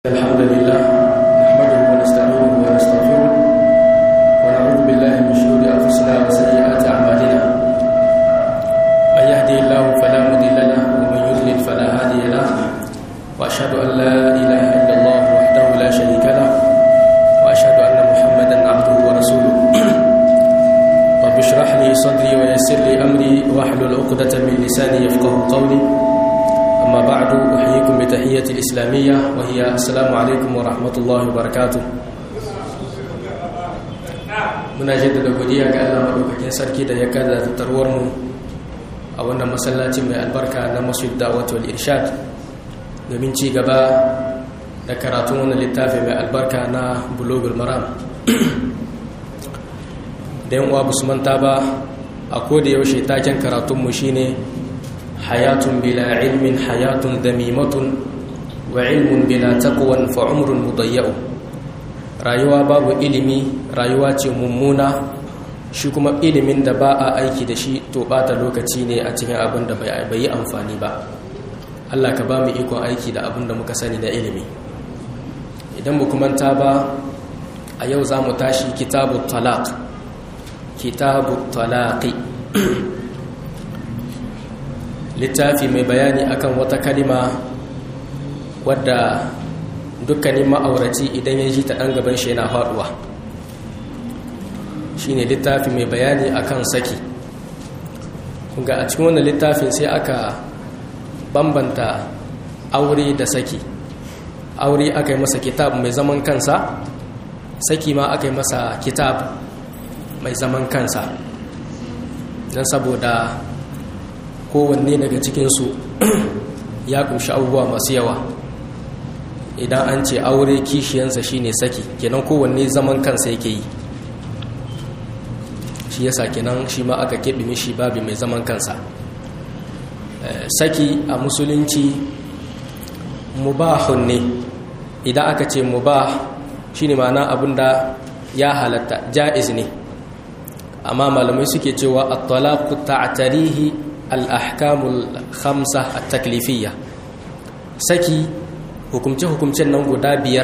الحمد لله نحمده ونستعينه ونستغفره ونعوذ بالله من شرور انفسنا وسيئات اعمالنا من يهدي الله فلا مضل له ومن يضلل فلا هادي له واشهد ان لا اله الا الله وحده لا شريك له واشهد ان محمدا عبده ورسوله رب اشرح لي صدري ويسر لي امري واحلل عقده من لساني يفقهوا قولي أما بعد أحييكم بتحية الإسلامية وهي السلام عليكم ورحمة الله وبركاته muna jaddada godiya ga Allah madaukakin sarki da ya kada tattarwar mu a wannan masallaci mai albarka na Masjid Da'wat wal Irshad domin ci gaba da karatun wannan littafi mai albarka na Bulughul Maram da yan uwa basu manta ba a koda yaushe taken karatun mu shine حياة بلا علم حياة ذميمة وعلم بلا تقوى فعمر مضيع rayuwa babu ilimi rayuwa ce mummuna shi kuma ilimin da ba a aiki da shi to bata lokaci ne a cikin abin da bai yi amfani ba Allah ka ba mu ikon aiki da abin da muka sani da ilimi idan mu manta ba a yau za mu tashi kitabu talaq kitabu talaqi littafi mai bayani akan wata kalima wadda dukkanin ma'auraci idan ya ji ta ɗan gaban shi yana faɗuwa shine littafi mai bayani akan saki kunga a cikin wannan littafin sai aka bambanta aure da saki aure aka yi masa kitab mai zaman kansa saki ma aka yi masa kitab mai zaman kansa don saboda kowanne daga cikinsu ya kunshi abubuwa masu yawa idan an ce aure kishiyansa shine saki kenan kowanne zaman kansa yake yi shi yasa kenan shi ma aka keɓe mishi babi mai zaman kansa saki a musulunci mubahun ne idan aka ce mubah shine ma'ana abinda ya halatta ja'iz ne amma malamai suke cewa at-talaqu ta'tarihi al'ahkamul khamsa a taklifiyya saki hukumce-hukumcen nan guda biyar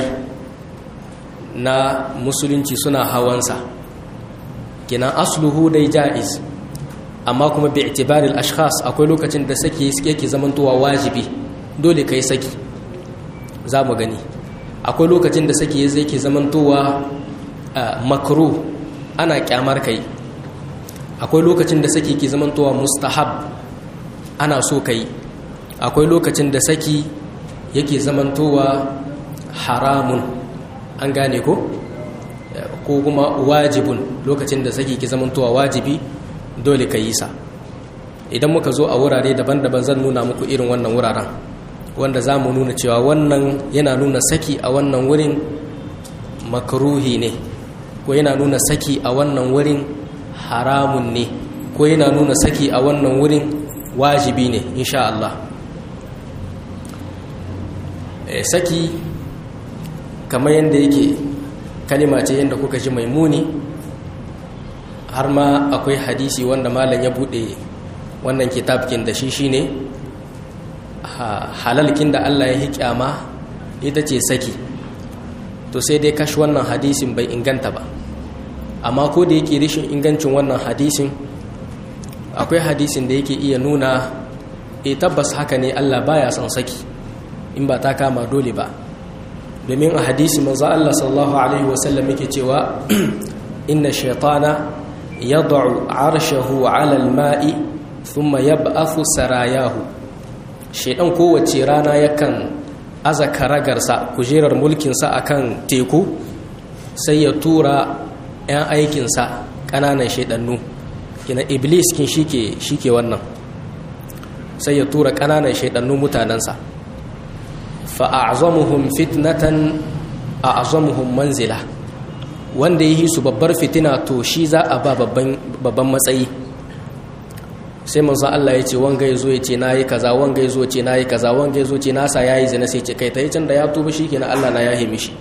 na musulunci suna hawansa kinan asluhu dai ja'iz amma kuma bi itibaril ashkhas akwai lokacin da saki yake zamantowa wajibi dole kai saki za mu gani akwai lokacin da saki yake zamantowa makruh ana kyamar kai akwai lokacin da saki ke zamantowa mustahab ana so kai akwai lokacin da saki yake zamantowa haramun an gane ko ko kuma wajibun lokacin da saki ke zamantowa wajibi dole ka yi sa idan muka zo a wurare daban-daban zan nuna muku irin wannan wuraren wanda za mu nuna cewa wannan yana nuna saki a wannan wurin makaruhi ne ko yana nuna saki a wannan wurin haramun ne ko yana nuna saki a wannan wurin wajibi ne insha Allah e, saki kamar yadda yake kalima ce yadda kuka ji mai muni har ma akwai hadisi wanda malam ya bude wannan kitabkin da shi shine halalkin da Allah ya hikyama ita ce saki to sai dai kashi wannan hadisin bai inganta ba amma ko da yake rashin ingancin wannan hadisin akwai hadisin da yake iya nuna e tabbas haka ne Allah baya son saki in ba ta kama dole ba domin a hadisi manzo Allah sallallahu alaihi wasallam yake cewa inna shaytana yad'u 'arshahu 'ala al-ma'i thumma yab'athu sarayahu shaydan kowace rana yakan aza karagarsa kujerar mulkinsa akan teku sai ya tura 'yan aikinsa ƙananan shaidannu kina iblis kin shi ke wannan sai ya tura ƙananan shaidannu mutanensa fa'azamuhum fitnatan a'azamuhum manzila wanda yi su babbar fitina to shi za a ba babban matsayi sai manzo Allah ya ce wanga ya zo ya ce na yi kaza wanga ya zo ce na yi kaza wanga ya zo ce nasa ya yi zina sai ce kai ta yi can da ya tuba shi kenan Allah na ya hemi shi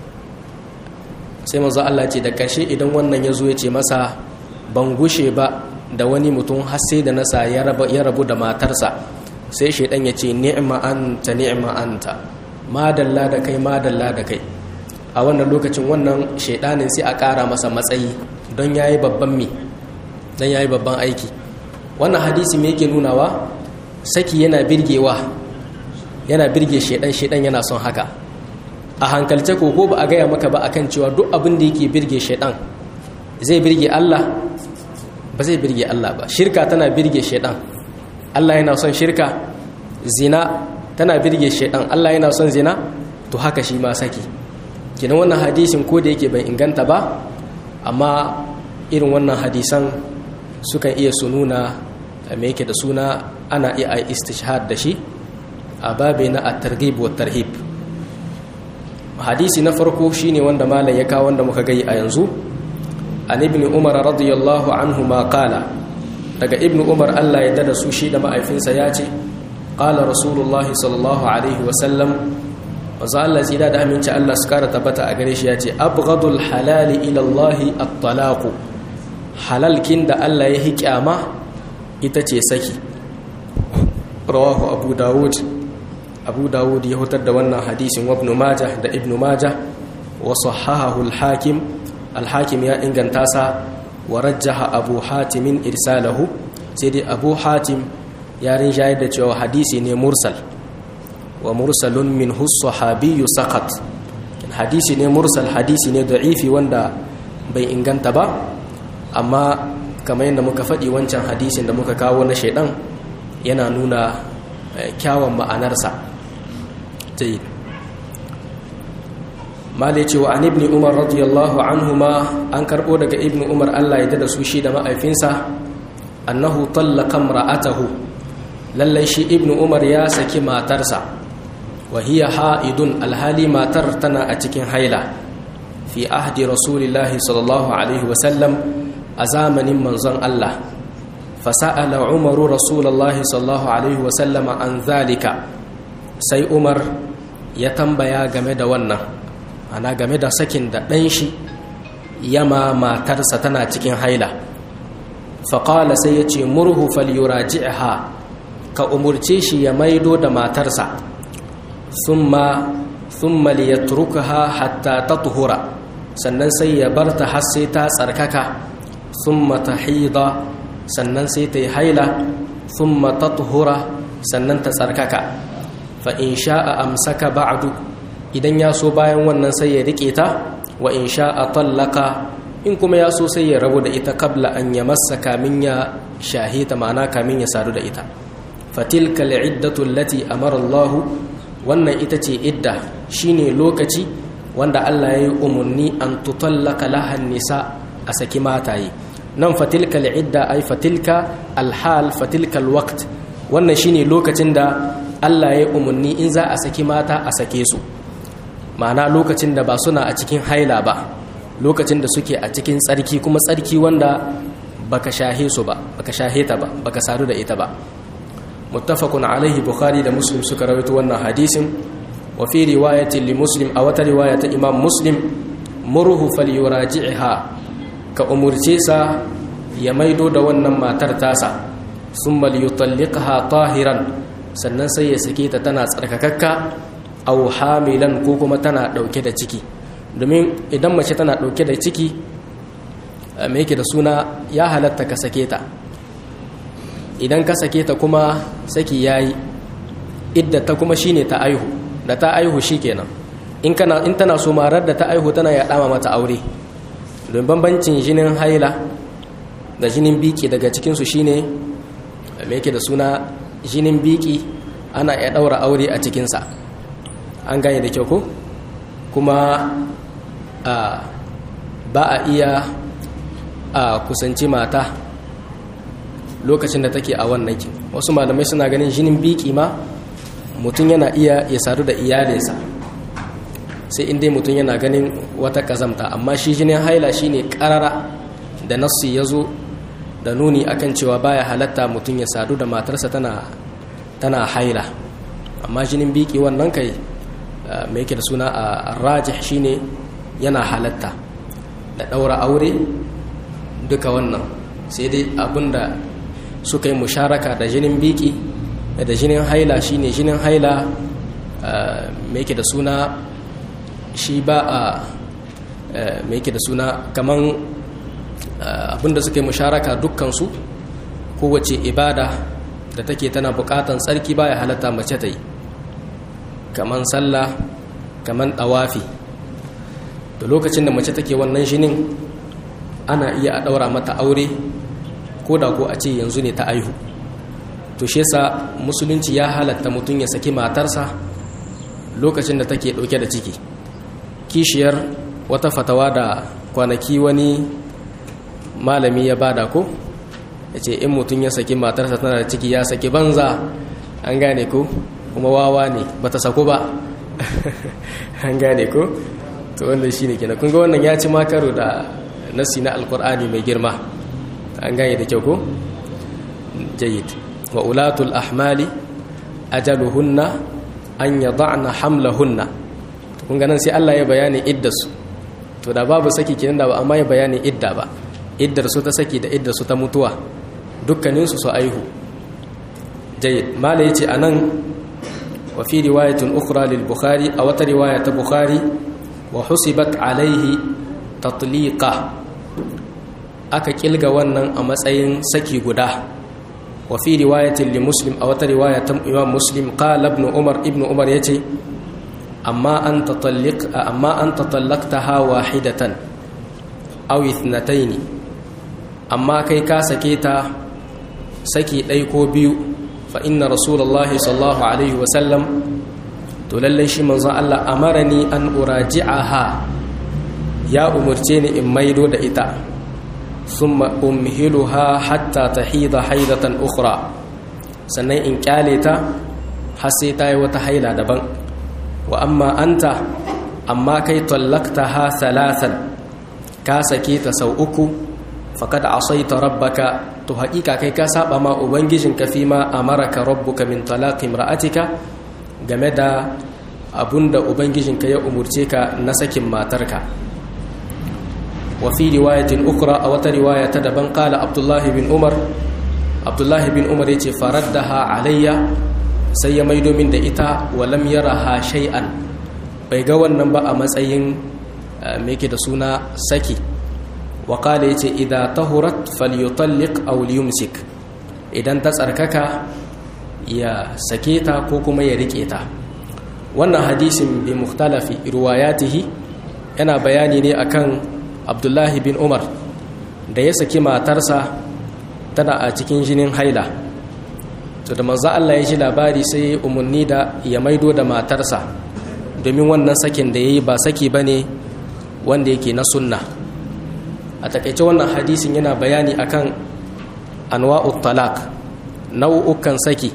sai manzo Allah ce da ƙarshe idan wannan ya zo ya ce masa ban gushe ba da wani mutum har sai da nasa ya rabu da matarsa sai shaidan ya ce ni'ma anta ni'ma anta madalla da kai madalla da kai a wannan lokacin wannan shaidanin sai a ƙara masa matsayi don yayi babban mi don yayi babban aiki wannan hadisi me yake nunawa saki yana birgewa yana birge shaidan shaidan yana son haka a hankalce ko ko ba a gaya maka ba akan cewa duk abin da yake birge shaidan zai birge Allah ba zai birge Allah ba shirka tana birge shaidan Allah yana son shirka zina tana birge shaidan Allah yana son zina to haka shi ma saki kenan wannan hadisin ko da yake bai inganta ba amma irin wannan hadisan sukan iya su nuna me yake da suna ana iya istishhad da shi a babe na at-targhib wa tarhib hadisi na farko shine wanda malam ya kawo wanda muka gai a yanzu an ibn umar radiyallahu anhu ma qala daga ibn umar Allah ya dada su shi da ma'aifinsa ya ce qala rasulullah sallallahu alaihi wa sallam wanzu Allah tsira da aminci Allah su kara tabbata a gare shi ya ce abghadul halali ila Allah at-talaq halalkin da Allah ya hikyama ita ce saki rawahu abu dawud abu dawud ya hutar da wannan hadisin wa ibn majah da ibn majah wa sahahahu al-hakim al-hakim ya inganta sa wa rajjaha abu hatim irsalahu sai dai abu hatim ya rinjayar da cewa hadisi ne mursal wa mursalun min sahabiyyu saqat hadisi ne mursal hadisi ne da'ifi wanda bai inganta ba amma kamar yadda muka faɗi wancan hadisin da muka kawo na shaidan yana nuna kyawun ma'anarsa jayyid malai cewa an ibni umar radiyallahu anhuma an karbo daga ibni umar Allah ya da su shi da ma'aifinsa annahu tallaka ra'atahu lallai shi ibni umar ya saki matarsa wa hiya ha'idun alhali matar tana a cikin haila fi ahdi rasulillahi sallallahu alaihi wasallam a zamanin manzon Allah fasa'ala umaru rasulullahi sallallahu alaihi wasallam an zalika sai umar ya tambaya game da wannan ana game da sakin da ɗan shi yama matarsa tana cikin haila faƙala sai ya ce murhu falyuraji'ha ka umurce shi ya maido da matarsa thumma thumma liyatrukaha hatta tatuhura sannan sai ya barta har sai ta tsarkaka thumma tahida sannan sai ta yi haila thumma tatuhura sannan ta tsarkaka fa in sha'a amsaka ba'du idan ya so bayan wannan sai ya rike ta wa in sha'a tallaka in kuma ya so sai ya rabu da ita kabla an ya massa kamin ya shahita ma'ana kamin ya sadu da ita fatilka al'iddatu allati amara Allah wannan ita ce idda shine lokaci wanda Allah ya yi umarni an tutallaka lahan nisa a saki mataye nan fatilka al'idda ai fatilka alhal fatilka alwaqt wannan shine lokacin da Allah ya yi umarni in za a saki mata a sake su ma'ana lokacin da ba suna a cikin haila ba lokacin da suke a cikin tsarki kuma tsarki wanda baka shahe su ba baka shahe ta ba baka sadu da ita ba muttafaqun alaihi bukhari da muslim suka rawaito wannan hadisin wa fi riwayatin li muslim a wata riwaya ta imam muslim murhu falyuraji'ha ka umurce sa ya maido da wannan matar tasa summa liyutalliqha tahiran sannan sai ya sake ta tana tsarkakakka au hamilan ko kuma tana dauke da ciki domin idan mace tana dauke da ciki me yake da suna ya halatta ka sake ta idan ka sake ta kuma saki yayi idda ta kuma shine ta aihu da ta aihu shikenan in kana in tana so marar da ta aihu tana ya dama mata aure don bambancin jinin haila da jinin biki daga cikin su shine me yake da suna jinin biki ana ya daura aure a cikinsa an gane da kyau ko kuma ba a iya a kusanci mata lokacin da take a wannan kin wasu malamai suna ganin jinin biki ma mutum yana iya ya sadu da iyalinsa sai inda mutum yana ganin wata kazamta amma shi jinin haila shine karara da nassi ya zo da nuni akan cewa baya halatta mutum ya sadu da matarsa tana tana haila amma jinin biki wannan kai mai yake da suna a rajih shine yana halatta da daura aure duka wannan sai dai abinda suka yi musharaka da jinin biki da jinin haila shine jinin haila me yake da suna shi ba a me yake da suna kaman abinda suka yi musharaka dukkansu kowace ibada da take tana bukatan tsarki baya halatta mace ta yi kaman sallah kaman dawafi da lokacin da mace take wannan shinin ana iya a daura mata aure ko da ko a ce yanzu ne ta aihu to shi yasa musulunci ya halatta mutum ya saki matarsa lokacin da take dauke da ciki kishiyar wata fatawa da kwanaki wani malami ya bada ko ya ce in mutum ya saki matarsa tana da ciki ya saki banza an gane ko kuma wawa ne ba ta sako ba an gane ko to wannan shi ne kina kun ga wannan ya ci makaro da nasi na alkur'ani mai girma an gane da kyau ko jayid wa ulatul ahmali ajaluhunna an yada'na hamlahunna kun ga nan sai Allah ya bayani iddasu to da babu saki kenan da ba amma ya bayani idda ba iddar su ta saki da iddar su ta mutuwa dukkanin su su aihu jayyid mala yace anan wa fi riwayatin ukhra lil bukhari aw wata riwaya ta bukhari wa husibat alaihi tatliqa aka kilga wannan a matsayin saki guda wa fi riwayatin li muslim aw wata riwaya ta imam muslim qala ibn umar ibn umar yace amma an tatalliq amma an tatallaqtaha wahidatan aw ithnatayn amma kai ka sake ta saki ɗai ko biyu fa inna rasulullahi sallallahu alaihi wasallam to lallai shi manzon Allah amarani an uraji'aha ya umurce ni in maido da ita summa umhiluha hatta tahida haidatan ukhra sannan in kyale ta har sai ta yi wata haila daban wa amma anta amma kai tallaktaha thalathan ka sake ta sau uku faqad asaita rabbaka to haƙiƙa kai ka saba ma ubangijinka fi ma amaraka rabbuka min talaqi imra'atika game da abunda ubangijinka ya umurce ka na sakin matarka wa fi riwayatin ukra a wata riwaya ta daban qala abdullah bin umar abdullah bin umar yace faraddaha alayya sai ya maido min da ita wa lam yaraha shay'an bai ga wannan ba a matsayin me yake da suna saki wa qala yace idza tahurat falyutalliq aw liyumsik idan ta tsarkaka ya sake ta ko kuma ya rike ta wannan hadisin bi mukhtalafi riwayatihi yana bayani ne akan Abdullahi bin Umar da ya saki matarsa tana a cikin jinin haila to da manzo Allah ya ji labari sai umarni da ya maido da matarsa domin wannan sakin da yayi ba saki bane wanda yake na sunna a takaice wannan hadisin yana bayani akan anwa'ut talaq nau'ukan saki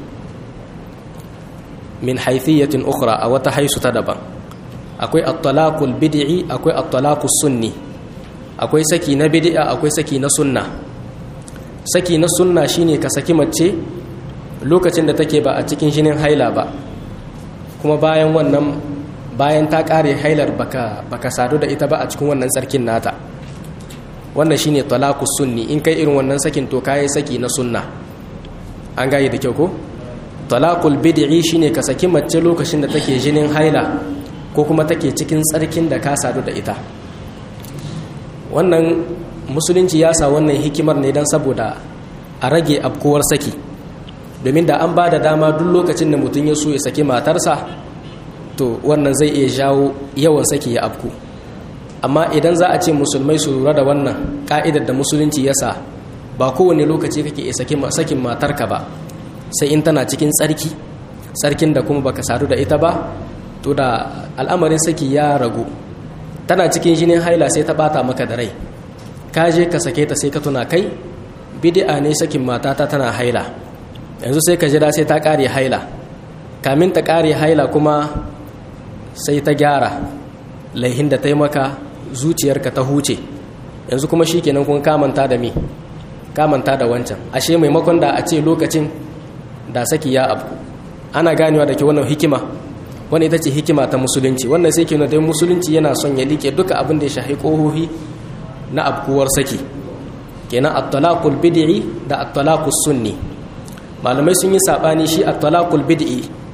min haithiyatin ukhra a wata haisu ta daban akwai at-talaqul bid'i akwai at-talaqus sunni akwai saki na bid'a akwai saki na sunna saki na sunna shine ka saki mace lokacin da take ba a cikin jinin haila ba kuma bayan wannan bayan ta kare hailar baka baka sadu da ita ba a cikin wannan tsarkin nata wannan shine talaqus sunni in kai irin wannan sakin to kai saki na sunna an gaye da kyau ko talaqul bid'i shine ka saki mace lokacin da take jinin haila ko kuma take cikin tsarkin da ka sadu da ita wannan musulunci ya sa wannan hikimar ne dan saboda a rage abkuwar saki domin da an ba da dama duk lokacin da mutum ya so ya saki matarsa to wannan zai iya jawo yawan saki ya abku amma idan za a ce musulmai su lura da wannan ka'idar da musulunci ya sa ba kowane lokaci kake iya sakin matarka ba sai in tana cikin tsarki tsarkin da kuma baka sadu da ita ba to da al'amarin saki ya ragu tana cikin jinin haila sai ta bata maka da rai ka je ka sake ta sai ka tuna kai bid'a ne sakin matata tana haila yanzu sai ka jira sai ta kare haila kamin ta kare haila kuma sai ta gyara laihin da ta yi maka zuciyarka ta huce yanzu kuma shi kenan kun kamanta da me kamanta da wancan ashe maimakon da a ce lokacin da saki ya abu ana ganewa da ke wannan hikima wani ita ce hikima ta musulunci wannan sai ke dai musulunci yana son ya like duka abin da ya shahi ƙohohi na abkuwar saki kenan at-talaqul bid'i da at-talaqus sunni malamai sun yi sabani shi at-talaqul bid'i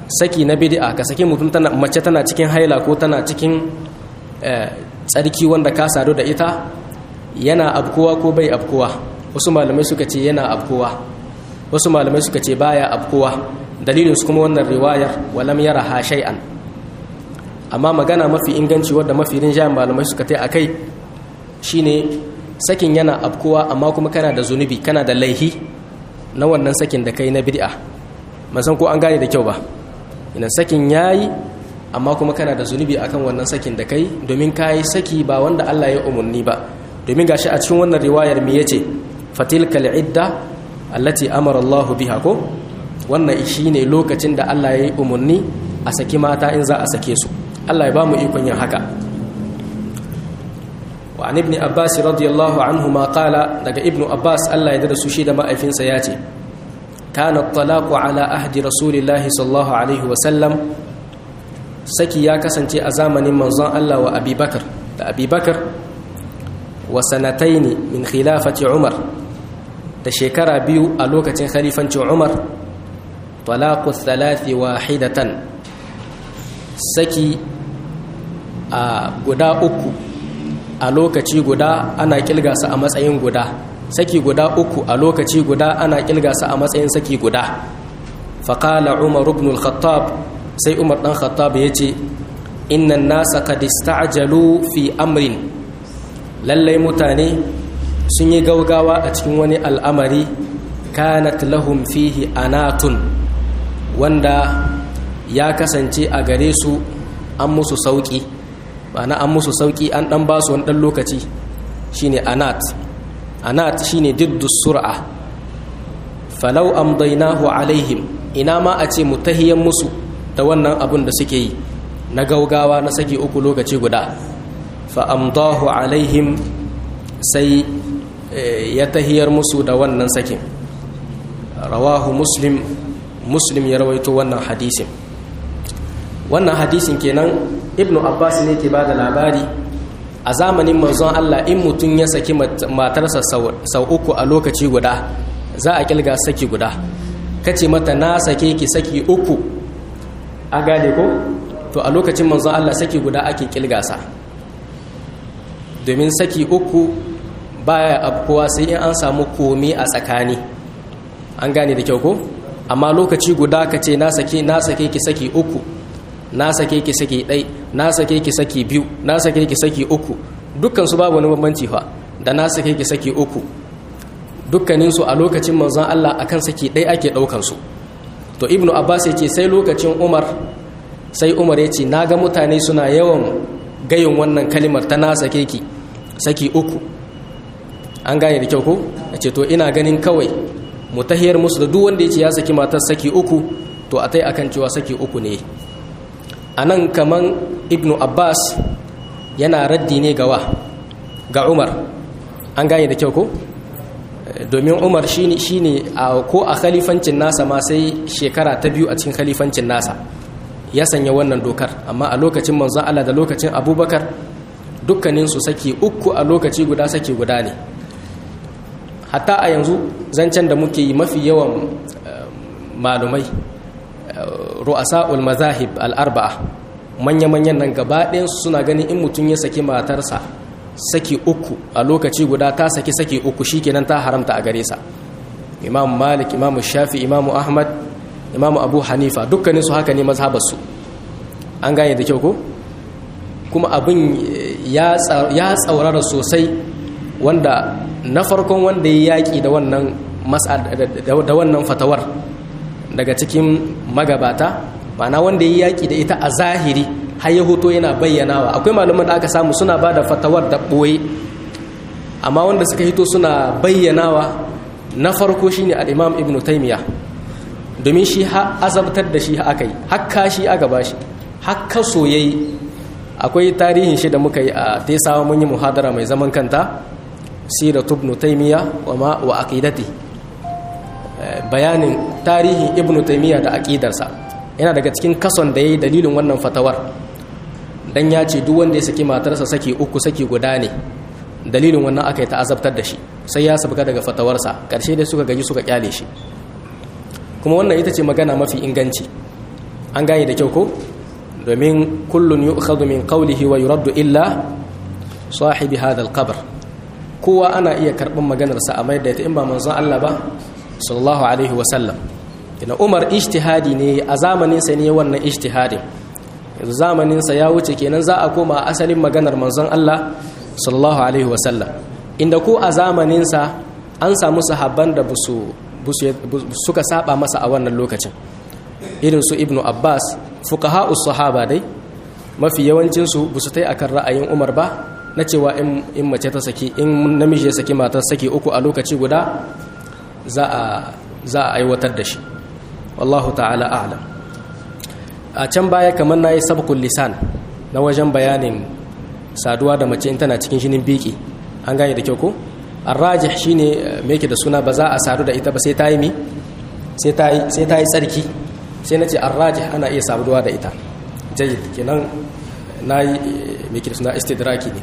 saki na bid'a ka saki mutum tana mace tana cikin haila ko tana cikin tsarki wanda ka sadu da ita yana abkuwa ko bai abkuwa wasu malamai suka ce yana abkuwa wasu malamai suka ce baya abkuwa dalilin su kuma wannan riwayar walam yara ha shay'an amma magana mafi inganci wadda mafi rinjayen malamai suka ta akai shine sakin yana abkuwa amma kuma kana da zunubi kana da laihi na wannan sakin da kai na bid'a san ko an gane da kyau ba ina sakin yayi amma kuma kana da zunubi akan wannan sakin da kai domin kayi saki ba wanda Allah ya umarni ba domin gashi a cikin wannan riwayar me yace fatilkal idda allati amara Allah biha ko wannan shine lokacin da Allah ya yi umarni a saki mata in za a sake su Allah ya ba mu ikon yin haka wa an ibn abbas radiyallahu anhu ma qala daga ibn abbas Allah ya da su shi da ma'aifinsa ya ce kana talaqu ala ahdi rasulillahi sallallahu alaihi wa sallam saki ya kasance a zamanin manzon Allah wa abubakar da abubakar wa sanataini min khilafati umar da shekara biyu a lokacin khalifancin umar talaqu thalathi wahidatan saki a guda uku a lokaci guda ana kilgasa a matsayin guda saki guda uku a lokaci guda ana kilgasa a matsayin saki guda faƙala umar ibn al-khattab sai umar ɗan khattab ya ce innan nasa qad ista'jalu fi amrin lallai mutane sun yi gaugawa a cikin wani al'amari kanat lahum fihi anatun wanda ya kasance a gare su an musu sauƙi ma'ana an musu sauƙi an ɗan ba su wani ɗan lokaci shine anat anat shine diddu sur'a falau amdainahu alaihim ina ma a ce mu tahiyan musu da wannan abun da suke yi na gaugawa na saki uku lokaci guda fa amdahu alaihim sai ya tahiyar musu da wannan sakin rawahu muslim muslim ya rawaito wannan hadisin wannan hadisin kenan ibnu abbas ne ke bada labari a zamanin manzon Allah in mutum ya saki matarsa sau uku a lokaci guda za a kilga saki guda kace mata na sake ki saki uku a gane ko to a lokacin manzon Allah saki guda ake kilgasa domin saki uku baya abkuwa sai in an samu komi a tsakani an gane da kyau ko amma lokaci guda ka ce na sake na sake ki saki uku na sake ki saki ɗai na sake ki saki biyu na sake ki saki uku dukkan su babu wani bambanci fa da na sake ki saki uku dukkanin su a lokacin manzon Allah akan saki ɗai ake ɗaukan su to ibnu abbas ya ce sai lokacin umar sai umar ya ce na ga mutane suna yawan gayin wannan kalimar ta na sake ki saki uku an gane da kyau ko ya ce to ina ganin kawai mu tahiyar musu da duk wanda ya ce ya saki matar saki uku to a tai akan cewa saki uku ne a nan kaman ibnu abbas yana raddi ne gawa ga umar an gane da kyau ko domin umar shine shine ko a khalifancin nasa ma sai shekara ta biyu a cikin khalifancin nasa ya sanya wannan dokar amma a lokacin manzon Allah da lokacin abubakar dukkaninsu saki uku a lokaci guda saki guda ne hatta a yanzu zancen da muke yi mafi yawan malumai ru'asa'ul mazahib al'arba'a manya-manyan nan gaba ɗayansu suna ganin in mutum ya saki matarsa saki uku a lokaci guda ta saki saki uku shikenan ta haramta a gare sa imam malik imam shafi imam ahmad imam abu hanifa dukkaninsu haka ne mazhabarsu an gane da kyau ko kuma abin ya tsaurara sosai wanda na farkon wanda ya yaƙi da wannan da wannan fatawar daga cikin magabata na wanda ya yaƙi da ita a zahiri har ya hoto yana bayyanawa akwai malaman da aka samu suna ba da fatawar da ɓoye amma wanda suka hito suna bayyanawa na farko shine al-imam ibn taymiya domin shi azabtar da shi aka yi hakka shi aka ba shi hakka soyayi akwai tarihin shi da muka yi a tesawa mun yi muhadara mai zaman kanta siratu ibn taymiya wa ma wa aqidati bayanin tarihin ibn taymiya da aqidarsa yana daga cikin kason da yayi dalilin wannan fatawar dan ya ce duk wanda ya saki matarsa saki uku saki guda ne dalilin wannan aka yi ta azabtar da shi sai ya sabka daga fatawarsa karshe dai suka gaji suka kyale shi kuma wannan ita ce magana mafi inganci an gane da kyau ko domin kullun yu'khadhu min qawlihi wa yuraddu illa sahibi hadha al-qabr kowa ana iya karɓar maganarsa a mai da ita in ba manzon Allah ba sallallahu alaihi wa sallam ina Umar ijtihadi ne a zamanin sa ne wannan ijtihadin yanzu zamanin sa ya wuce kenan za a koma asalin maganar manzon Allah sallallahu alaihi wa sallam inda ko a zamanin sa an samu sahabban da busu suka saba masa a wannan lokacin irin su ibnu abbas fuqaha'us sahaba dai mafi yawancin su busu tai akan ra'ayin umar ba na cewa in mace ta saki in namiji ya saki matar saki uku a lokaci guda za a za a aiwatar da shi wallahu ta'ala a'lam a can baya kamar nayi sabqul lisan na wajen bayanin saduwa da mace in tana cikin jinin biki an gane da kyau ko arrajih shine me yake da suna ba za a sadu da ita ba sai ta yi mi sai ta yi sai ta yi tsarki sai nace arrajih ana iya saduwa da ita jayyid kenan nayi me yake da suna istidraki ne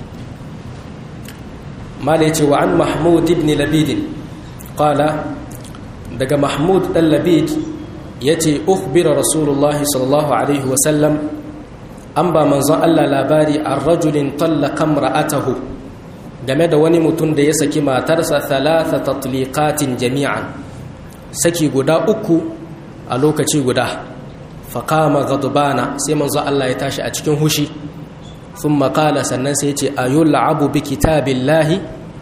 mala yace wa an mahmud ibn labid qala daga mahmud dan labid yace ukhbira rasulullah sallallahu alaihi wa sallam an ba manzon Allah labari an rajulin tallaqa imra'atahu game da wani mutum da ya saki matarsa thalatha tatliqatin jami'an saki guda uku a lokaci guda faqama ghadbana sai manzo Allah ya tashi a cikin hushi thumma qala sannan sai ya ce ayul'abu bi kitabillahi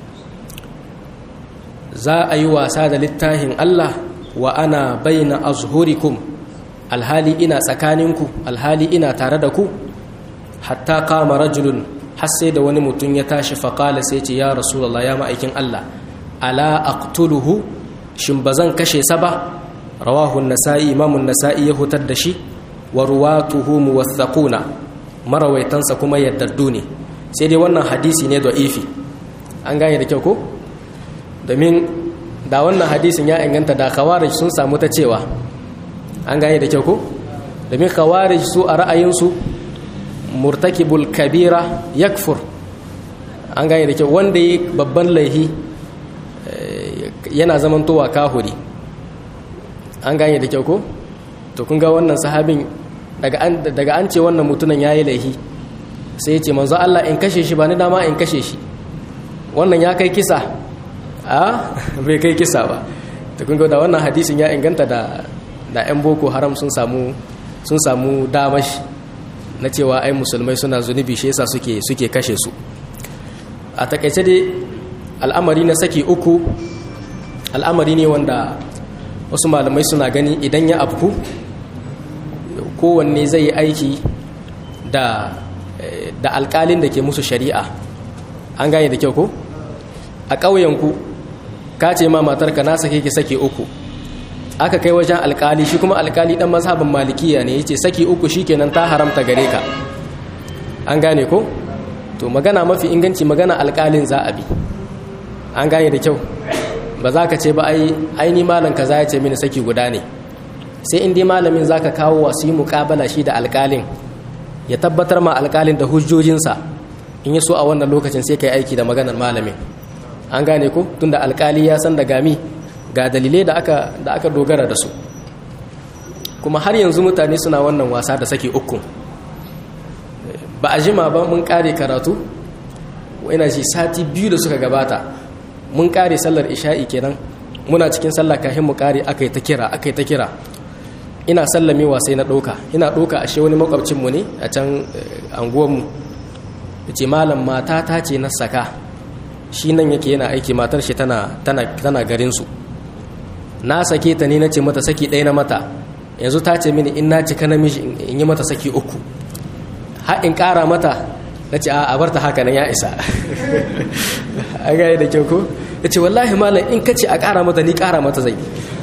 za a yi wasa da littafin Allah wa ana baina azhurikum alhali ina tsakaninku alhali ina tare da ku hatta qama rajulun har sai da wani mutum ya tashi faƙala sai ce ya rasulallah ya ma'aikin Allah ala aqtuluhu shin ba zan kashe sa ba rawahu nasa'i imamun nasa'i ya hutar da shi wa ruwatuhu muwaththaquna marawaitansa kuma yaddaddu ne sai dai wannan hadisi ne da'ifi an gane da kyau ko domin da wannan hadisin ya inganta da khawarij sun samu ta cewa an gane da kyau ko domin khawarij su a ra'ayinsu murtakibul kabira yakfur an gane da kyau wanda yi babban laihi yana zamantowa kahuri an gane da kyau ko to kun ga wannan sahabin daga an ce wannan mutunan ya yi laihi sai ya ce manzo Allah in kashe shi ba ni dama in kashe shi wannan ya kai kisa a bai kai kisa ba to kun ga da wannan hadisin ya inganta da da 'yan boko haram sun samu sun samu damashi na cewa ai musulmai suna zunubi shi yasa suke suke kashe su a takaice dai al'amari na saki uku al'amari ne wanda wasu malamai suna gani idan ya afku kowanne zai yi aiki da da alkalin da ke musu shari'a an gane da kyau ko a ƙauyenku ka ce ma matarka na sake ki sake uku aka kai wajen alkali shi kuma alkali dan mazhabin malikiya ne yace saki uku shikenan ta haramta gare ka an gane ko to magana mafi inganci magana alkalin za a bi an gane da kyau ba za ka ce ba ai aini malam kaza ya ce mini saki guda ne sai in dai malamin zaka kawo wasu yi muƙabala shi da alkalin ya tabbatar ma alkalin da hujjojinsa in ya so a wannan lokacin sai kai aiki da maganar malamin an gane ko tunda alkali ya san da gami ga dalilai da aka da aka dogara da su kuma har yanzu mutane suna wannan wasa da sake uku ba a jima ba mun kare karatu ina ji sati biyu da suka gabata mun kare sallar isha'i kenan muna cikin sallah kafin mu kare aka yi ta kira aka yi ta kira ina sallamewa sai na ɗauka ina ɗauka ashe wani makwabcinmu ne a can anguwanmu ya ce malam mata ta ce na saka shi nan yake yana aiki matar shi tana garinsu na sake ta ne na ce mata saki ɗaya na mata yanzu ta ce mini in na cika namiji in yi mata saki uku har in ƙara mata na ce a bar ta haka nan ya isa a gaya da kyau ko ya ce wallahi malam in ka ce a ƙara mata ni ƙara mata zai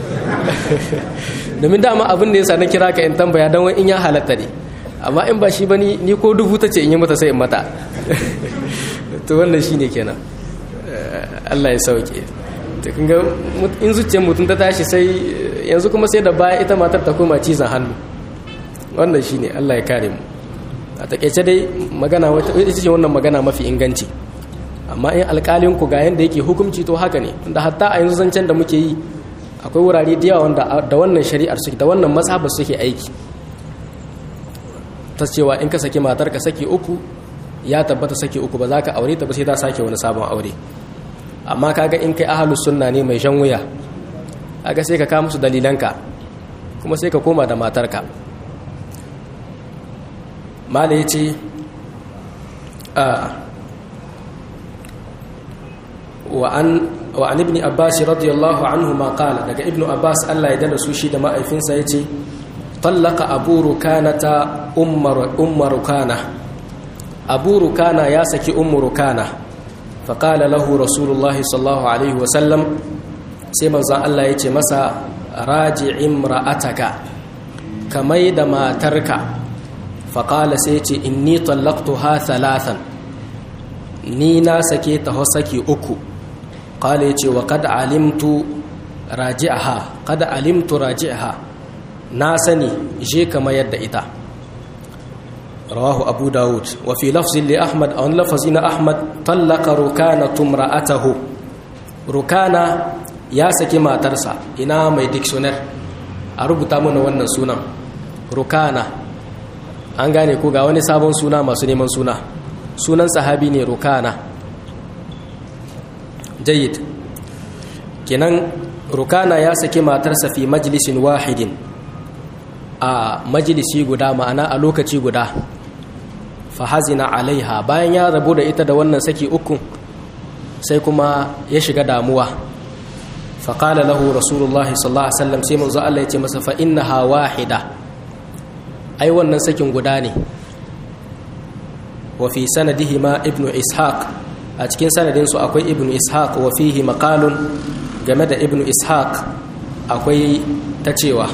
domin dama abin da ya sa na kira ka in tambaya don in ya halatta ne amma in ba shi ba ni ko dubu ta ce in yi mata sai in mata to wannan shi ne kenan Allah ya sauke in zuciyar mutum ta tashi sai yanzu kuma sai da baya ita matar ta koma cizon hannu wannan shi ne Allah ya kare mu a takaice dai magana ita ce wannan magana mafi inganci amma in alƙalinku ga yadda yake hukunci to haka ne da hatta a yanzu zancen da muke yi akwai wurare da yawa wanda da wannan shari'ar suke da wannan mazhabar suke aiki ta cewa in ka saki matar ka saki uku ya tabbata saki uku ba za ka aure ta ba sai ta sake wani sabon aure amma kaga in kai ahlus sunna ne mai shan wuya kaga sai ka kawo musu dalilanka kuma sai ka koma da matarka mala yace a wa an wa an ibn abbas radiyallahu anhu ma qala daga ibn abbas Allah ya dada su shi da ma'aifinsa yace tallaka abu rukanata ummar ummar rukana abu rukana ya saki ummu rukana faqala lahu rasulullahi sallallahu alaihi wa sallam sai manzon Allah yace masa raji imra'ataka kamai da matarka faqala sai yace inni tallaqtuha thalathan ni na sake ta saki uku qala yace wa qad alimtu raji'aha qad alimtu raji'aha na sani je kama yadda ita rawahu abu dawud wa fi lafzin li ahmad a wani lafazi na ahmad tallaka rukana tumra'atahu rukana ya saki matarsa ina mai dictionary a rubuta mana wannan sunan rukana an gane ko ga wani sabon suna masu neman suna sunan sahabi ne rukana jayyid kenan rukana ya saki matarsa fi majlisin wahidin a majalisi guda ma'ana a lokaci guda fahazina alaiha bayan ya rabu da ita da wannan saki uku sai kuma ya shiga damuwa faƙala lahu rasulullahi sallallahu alaihi wasallam sai manzo Allah ya ce masa fa innaha wahida ai wannan sakin guda ne wa fi sanadihi ma ibnu ishaq a cikin sanadin su akwai ibnu ishaq wa fihi maqalun game da ibnu ishaq akwai ta cewa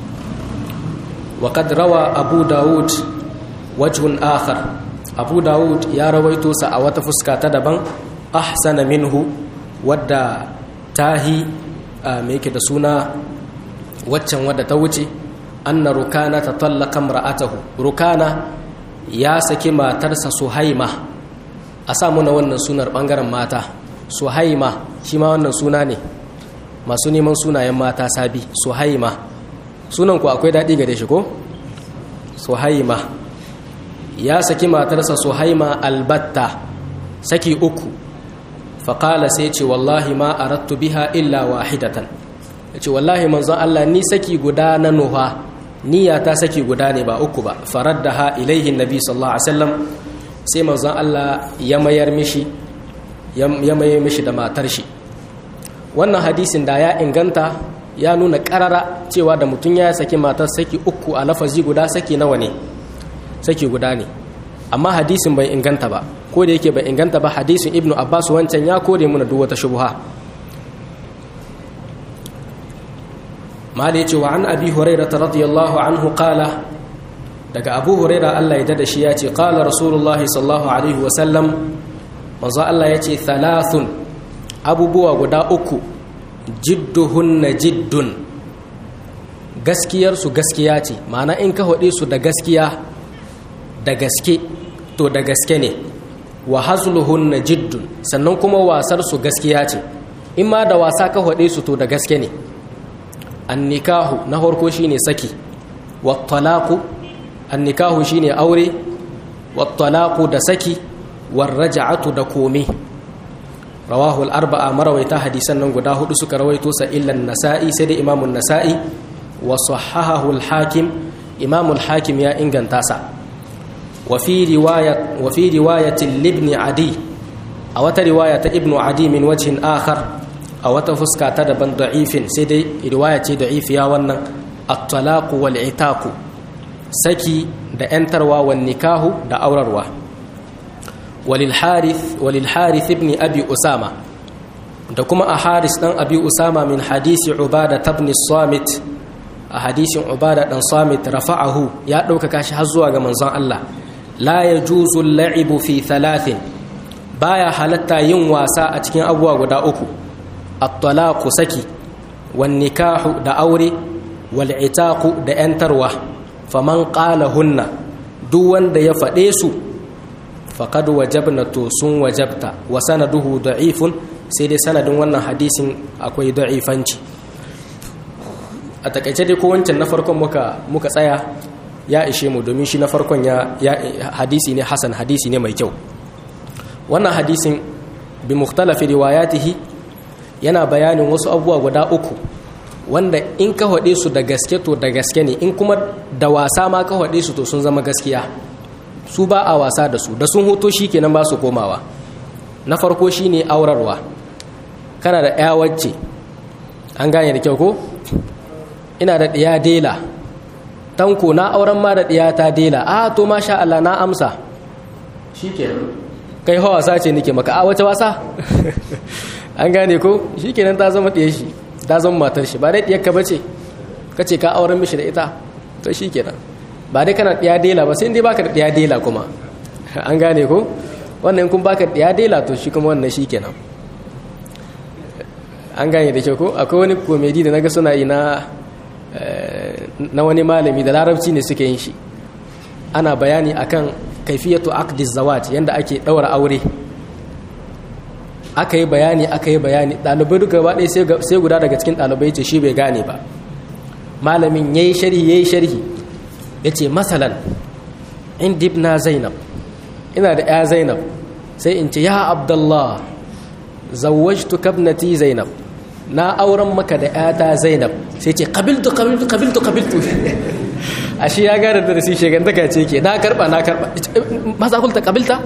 وقد روى أبو داود وجه آخر أبو داود يا رويتو سأوات فسكا تدبا أحسن منه ودى تاهي ميك دسونا وچن ودى توجي أن ركانة تطلق امرأته ركانة يا سكما ترسى سهيمة أسامنا ونن سونر بانغرم ماتا سهيمة شما ونن سوناني masu neman sunayen mata sabi suhaima sunan ku akwai daɗi gare shi ko suhaima ya saki matarsa suhaima albatta saki uku faƙala sai ce wallahi ma arattu biha illa wahidatan ya ce wallahi manzon Allah ni saki guda na nuha niyya ta saki guda ne ba uku ba farar da ha ilaihin nabi sallallahu alaihi wasallam sai manzon Allah ya mayar mishi ya mayar mishi da matar shi wannan hadisin da ya inganta ya nuna karara cewa da mutum ya saki matar saki uku a lafazi guda saki nawa ne saki guda ne amma hadisin bai inganta ba ko da yake bai inganta ba hadisin ibnu abbas wancan ya kore muna duk wata shubha mali yace wa an abi hurairah radiyallahu anhu qala daga abu hurairah Allah ya dada shi ya ce qala rasulullah sallallahu alaihi wa sallam manzo Allah ya ce thalathun abubuwa guda uku jidduhunna jiddun gaskiyarsu gaskiya ce ma'ana in ka haɗe su da gaskiya da gaske to da gaske ne wa hazluhunna jiddun sannan kuma wasar su gaskiya ce in ma da wasa ka haɗe su to da gaske ne annikahu na farko shine saki wat talaqu annikahu shine aure wat talaqu da saki war raj'atu da komai rawahu al-arba'a marawaita hadisan nan guda hudu suka rawaito sa illa an-nasa'i sai da imamun nasa'i wa sahahahu al-hakim imamul hakim ya inganta sa wa fi riwayat wa fi riwayati ibn adi a wata riwaya ta ibn adi min wajhin akhar a wata fuska ta daban da'ifin sai dai riwaya ce da'ifiya wannan at-talaq wal itaq saki da yantarwa wan nikahu da aurarwa وللحارث وللحارث ابن أبي أسامة دكما أحارث دان أبي أسامة من حديث عبادة بن الصامت حديث عبادة بن صامت رفعه يا دوكا كاشي حزوا ga manzon Allah la yajuzu al-la'ib fi thalathin baya halatta yin wasa a cikin abubuwa guda uku at-talaqu saki wan nikahu da aure wal itaqu da yantarwa faman qala hunna duk wanda ya faɗe su faqad wajabna to sun wajabta wa sanaduhu da'ifun sai dai sanadin wannan hadisin akwai da'ifanci a takaice dai ko wancan na farkon muka muka tsaya ya ishe mu domin shi na farkon ya, hadisi ne hasan hadisi ne mai kyau wannan hadisin bi mukhtalafi riwayatihi yana bayanin wasu abubuwa guda uku wanda in ka haɗe su da gaske to da gaske ne in kuma da wasa ma ka haɗe su to sun zama gaskiya su ba a wasa da su da sun hoto shi kenan ba su komawa na farko shine aurarwa kana da ya wacce an gane da kyau ko ina da ɗiya dela tanko na auren ma da ɗiya ta dela a to masha Allah na amsa shi kai hawa wasa ce nake maka a wace wasa an gane ko shi kenan ta zama ɗiya shi ta zama matar shi ba dai ɗiyar ka bace ka ce ka auren mishi da ita to shi kenan ba dai kana ɗiya dela ba sai dai baka da ɗiya dela kuma an gane ko wannan kun baka ɗiya dela to shi kuma wannan shi kenan an gane da kyau ko akwai wani komedi da naga suna yi na na wani malami da larabci ne suke yin shi ana bayani akan kaifiyatu aqdiz zawaj yanda ake daura aure aka yi bayani aka yi bayani ɗalibai duka gaba ɗaya sai guda daga cikin ɗalibai ce shi bai gane ba malamin ya yi sharhi ya yi sharhi ya ce masalan in dibna zainab ina da ya zainab sai in ce ya abdullah zawajtu kabnati zainab na auren maka da yata zainab sai ce kabiltu kabiltu kabiltu kabiltu ashe ya gane da shi shegantaka ce ke na karba na karba maza kulta kabilta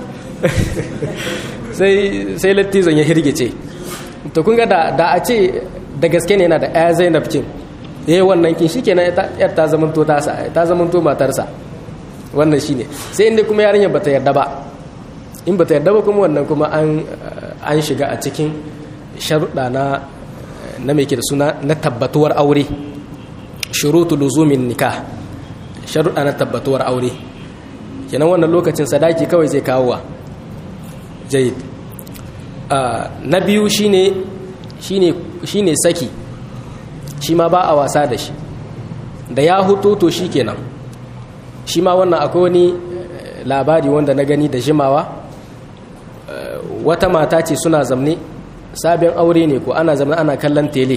sai lattizon ya hirgice to kun ga da a ce da gaske ne yana da ya zainab kin yayi wannan kin shi kenan yar ta zamanto tasa ta zamanto matarsa wannan shine sai inda kuma yarinyar bata yarda ba in bata yarda ba kuma wannan kuma an an shiga a cikin sharuɗa na na mai ke da suna na tabbatuwar aure shurutu luzumin nikah sharuɗa na tabbatuwar aure kenan wannan lokacin sadaki kawai zai kawo wa jayid na biyu shine shine shine saki shi ma ba a wasa da shi da ya hutu to shi kenan shi ma wannan akwai wani labari wanda na gani da jimawa wata mata ce suna zamne sabon aure ne ko ana zamne ana kallon tele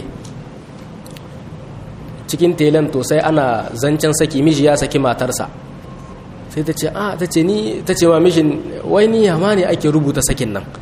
cikin telen to sai ana zancen saki miji ya saki matarsa sai ta ce a ta ce ni ta ce wa mishin wai ni yama ne ake rubuta sakin nan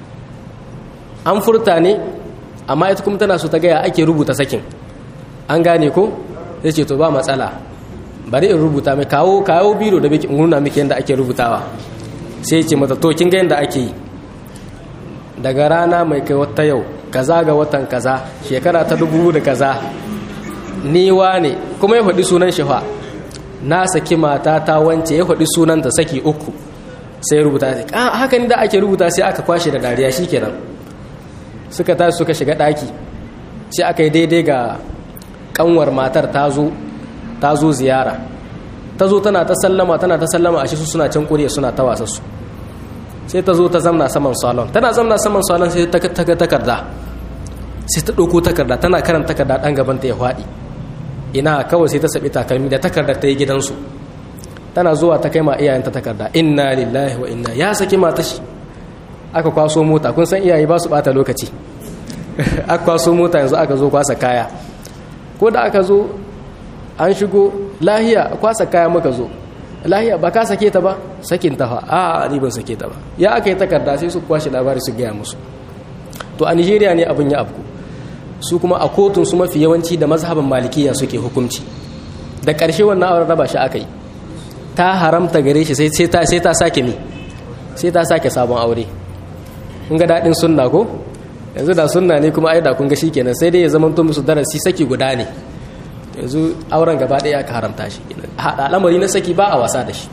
an furta ne amma ita kuma tana so ta gaya ake rubuta sakin an gane ko zai ce to ba matsala bari in rubuta mai kawo kawo biro da nuna miki yadda ake rubutawa sai ce mata to kin ga yadda ake yi daga rana mai kai wata yau kaza ga watan kaza shekara ta dubu da kaza niwa ne kuma ya faɗi sunan shi fa na saki mata ta wance ya faɗi sunanta saki uku sai rubuta ta haka da ake rubuta sai aka kwashe da dariya shikenan suka tashi suka shiga ɗaki sai aka yi daidai ga kanwar matar ta zo ziyara ta zo tana ta sallama tana ta sallama a shi su suna can kuriya suna ta wasa su sai ta zo ta zamna saman salon tana zamna saman salon sai ta ga takarda sai ta ɗauko takarda tana karanta takarda ɗan gaban ta ya faɗi ina kawai sai ta saɓi takalmi da takardar ta yi gidansu tana zuwa ta kai ma iyayenta takarda inna lillahi wa inna ya saki mata shi aka kwaso mota kun san iyaye ba su ɓata lokaci aka kwaso mota yanzu aka zo kwasa kaya ko da aka zo an shigo lahiya kwasa kaya muka zo lahiya ba ka sake ta ba sakin ta fa a ni ban sake ta ba ya aka yi takarda sai su kwashe labari su gaya musu to a nigeria ne abin ya afku su kuma a kotun su mafi yawanci da mazhaban malikiya suke hukunci da ƙarshe wannan auren raba shi aka yi ta haramta gare shi sai ta sai ta sake ni sai ta sake sabon aure kun ga daɗin sunna ko yanzu da sunna ne kuma ai da kun ga shikenan sai dai ya zama to musu darasi saki guda ne yanzu auren gaba ɗaya aka haramta shi al'amari na saki ba a wasa da shi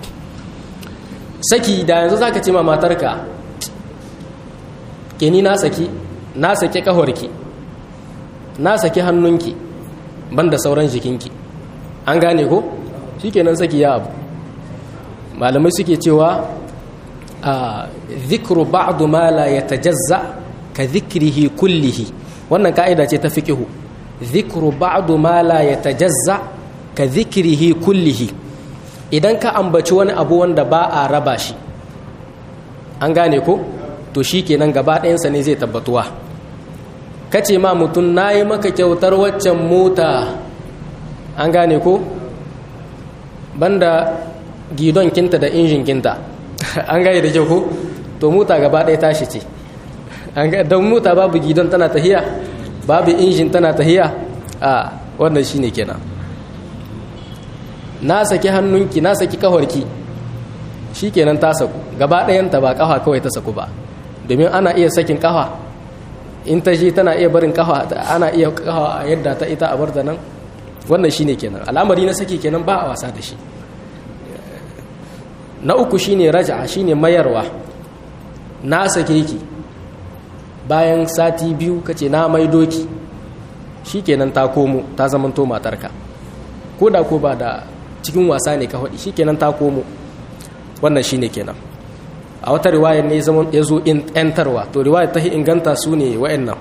saki da yanzu zaka ce ma matarka ke ni na saki na saki kahorki na saki hannunki banda sauran jikinki an gane ko shikenan saki ya abu malamai suke cewa a zikru ba'du ma la yatajazza ka zikrihi kullihi wannan ka'ida ce ta fiqihu zikru ba'du ma la yatajazza ka zikrihi kullihi idan ka ambaci wani abu wanda ba a raba shi an gane ko to shikenan gaba ɗayansa ne zai tabbatuwa kace ma mutum nayi maka kyautar waccan mota an gane ko banda gidon kinta da injin kinta an gaya da kyau ko to mota gaba ɗaya tashi ce don mota babu gidon tana tahiya babu injin tana tahiya a wannan shine kenan na saki hannunki na saki kahorki shi kenan ta saku gaba ɗayanta ba kafa kawai ta saku ba domin ana iya sakin kafa in ta shi tana iya barin kafa ana iya kafa a yadda ta ita a bar da nan wannan shine kenan al'amari na saki kenan ba a wasa da shi na uku shine raja'a shine mayarwa na sake ki bayan sati biyu kace na maido ki shikenan ta komo ta zamanto matarka ko da ko ba da cikin wasa ne ka faɗi shikenan ta komo wannan shine kenan a wata riwayar ne zaman ya zo ‘yantarwa to riwayar ta inganta su ne wa'annan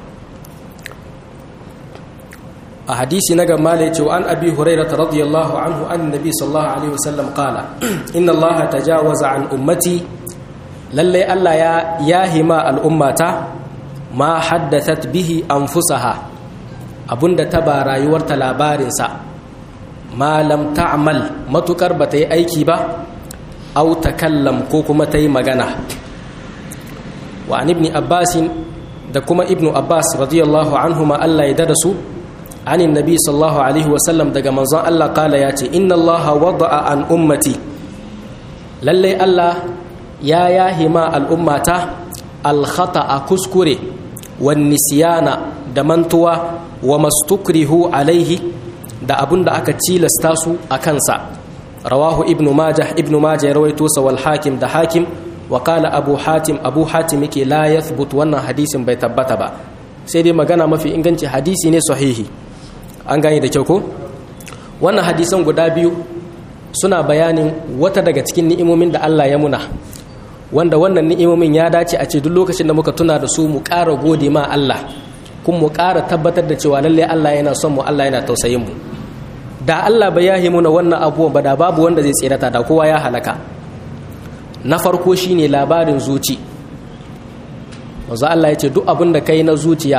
a hadisi na gama da ya ce wa an abi huraira ta radiyallahu anhu an nabi sallallahu alaihi wasallam kala inna allaha ta jawaza an ummati lallai allah ya yahima al'ummata ma haddathat bihi anfusaha abunda ta ba rayuwarta labarinsa ma lam ta'mal matukar ba ta yi aiki ba au takallam ko kuma ta yi magana wa an ibni abbasin da kuma ibnu abbas radiyallahu anhuma allah ya dada su anin nabi sallallahu alaihi wasallam daga manzon allah kala ya ce inna allaha wada'a an ummati lallai allah ya yahima al'ummata alkhata a kuskure wan nisyana da mantuwa wa mastukrihu alaihi da abun da aka cilasta su a kansa rawahu ibnu majah ibnu majah ya rawaito sa wal hakim da hakim wa qala abu hatim abu hatim yake la yathbut wannan hadisin bai tabbata ba sai dai magana mafi inganci hadisi ne sahihi an gane da kyau ko wannan hadisan guda biyu suna bayanin wata daga cikin ni'imomin da Allah ya muna wanda wannan ni'imomin ya dace a ce duk lokacin da muka tuna da su mu ƙara gode ma Allah kuma mu ƙara tabbatar da cewa lalle Allah yana son mu Allah yana tausayin mu da Allah bai yahi muna wannan abubuwan ba da babu wanda zai tsirata da kowa ya halaka na farko shine labarin zuci wanzu Allah ya ce duk abin da kai na zuciya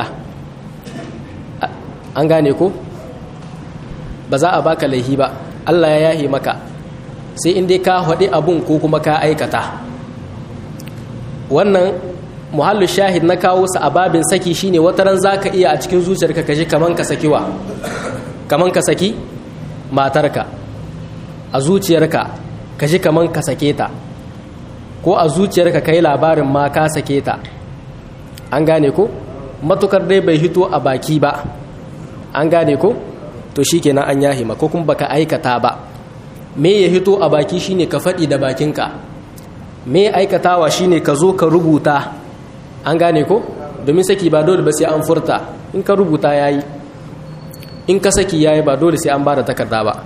an gane ko ba za a baka laihi ba Allah ya yahi maka sai in dai ka haɗe abun ko kuma ka aikata wannan muhallu shahid na kawo sa a babin saki shine wataran zaka iya a cikin zuciyarka kaje kaman ka sakiwa kaman ka saki matarka a zuciyarka kaje kaman ka sake ta ko a zuciyarka kai labarin ma ka sake ta an gane ko matukar dai bai hito a baki ba an gane ko to shikenan an yahima ko kuma baka aikata ba me ya hito a baki shine ka faɗi da bakinka me aikatawa shine ka zo ka rubuta an gane ko domin saki ba dole ba sai an furta in ka rubuta yayi in ka saki yayi ba dole sai an bada takarda ba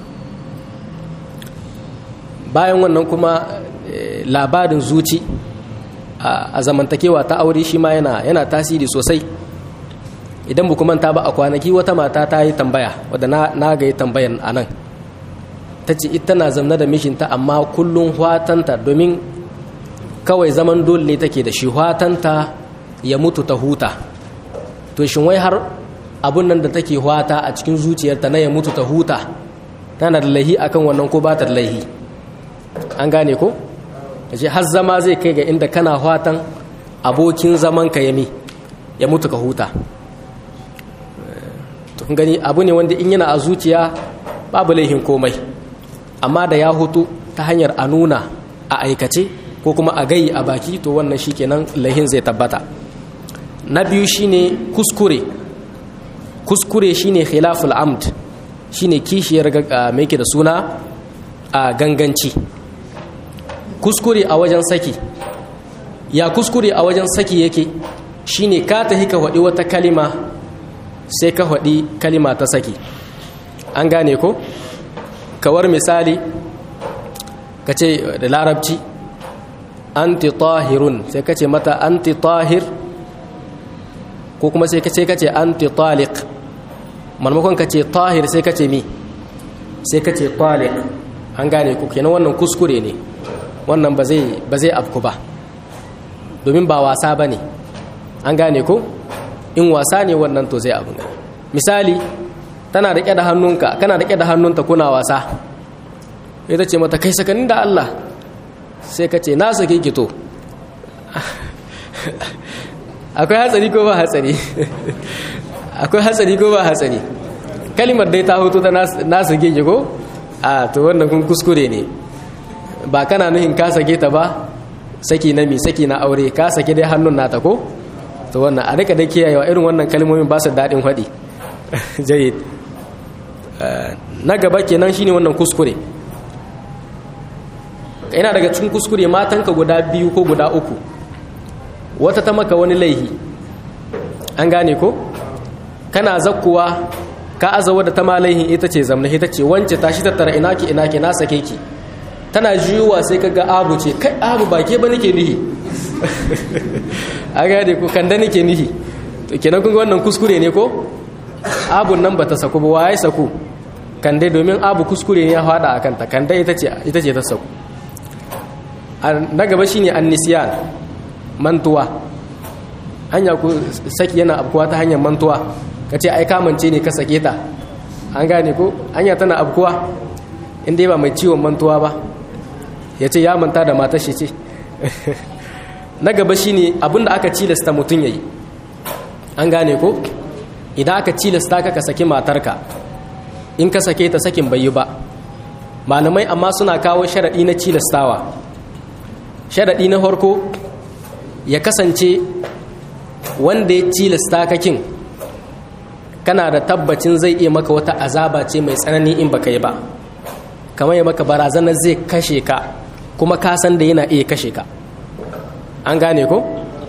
bayan wannan kuma labarin zuci a zamantakewa ta aure shi ma yana yana tasiri sosai idan bu manta ba a kwanaki wata mata ta yi tambaya wadda na ga yi tambayan a nan ta ce ita na zamna da mishinta amma kullum hwatanta domin kawai zaman dole ne take da shi hwatanta ya mutu ta huta to shin wai har abun nan da take hwata a cikin zuciyarta na ya mutu ta huta tana da laihi akan wannan ko ba ta da laihi an gane ko ce har zama zai kai ga inda kana hwatan abokin zaman ka yami ya mutu ka huta to kun gani abu ne wanda in yana a zuciya babu laihin komai amma da ya hutu ta hanyar a nuna a aikace ko kuma a gayi a baki to wannan shikenan laihin zai tabbata na biyu shine kuskure kuskure shine khilaful amd shine kishiyar mai da suna a ganganci kuskure a wajen saki ya kuskure a wajen saki yake shine ka tahi ka faɗi wata kalima sai ka faɗi kalima ta saki an gane ko kawar misali ka ce da larabci anti tahirun sai ka ce mata anti tahir ko kuma sai ka ce ka ce anti taliq marmakon ka ce tahir sai ka ce mi sai ka ce taliq an gane ku kenan wannan kuskure ne wannan ba zai afku ba domin ba wasa ba ne an gane ko in wasa ne wannan to zai abu misali tana da da hannunka kana da da hannunta kuna wasa ita ce mata kai sakanin da Allah sai ka ce na sake ki to akwai hatsari ko ba hatsari akwai hatsari ko ba hatsari kalimar dai ta hoto ta na sake ki ko a to wannan kun kuskure ne ba kana nuhin ka sake ta ba saki na mi saki na aure ka sake dai hannun nata ko to wannan a rika da kiyayewa irin wannan kalmomin ba su daɗin haɗi jayyid na gaba kenan shine wannan kuskure ina daga cikin kuskure matanka guda biyu ko guda uku wata ta maka wani laihi an gane ko kana zakkuwa ka azawa da ta ma laihin ita ce zamna ita ce wance tashi tattara ina ki ina ki na sake ki tana juyuwa sai ka ga abu ce kai abu ba ke ba nake nihi a gane ko kanda nake nihi to kenan kun ga wannan kuskure ne ko abun nan bata saku ba waye saku kande domin abu kuskure ne ya fada a kanta kande ita ce ita ce ta saku na gaba shine annisiyan mantuwa hanya ku saki yana abkuwa ta hanyar mantuwa ka ce ai kamance ne ka sake ta an gane ko hanya tana abkuwa inda ba mai ciwon mantuwa ba ya ce ya manta da matar shi ce na gaba shine abinda aka cilasta mutum yayi an gane ko idan aka cilasta ka ka saki matarka in ka sake ta sakin bai yi ba malamai amma suna kawo sharaɗi na cilastawa sharaɗi na farko ya kasance wanda ya cilasta kakin kana da tabbacin zai iya maka wata azaba ce mai tsanani in baka yi ba kamar ya maka barazanar zai kashe ka kuma ka san da yana iya kashe ka an gane ko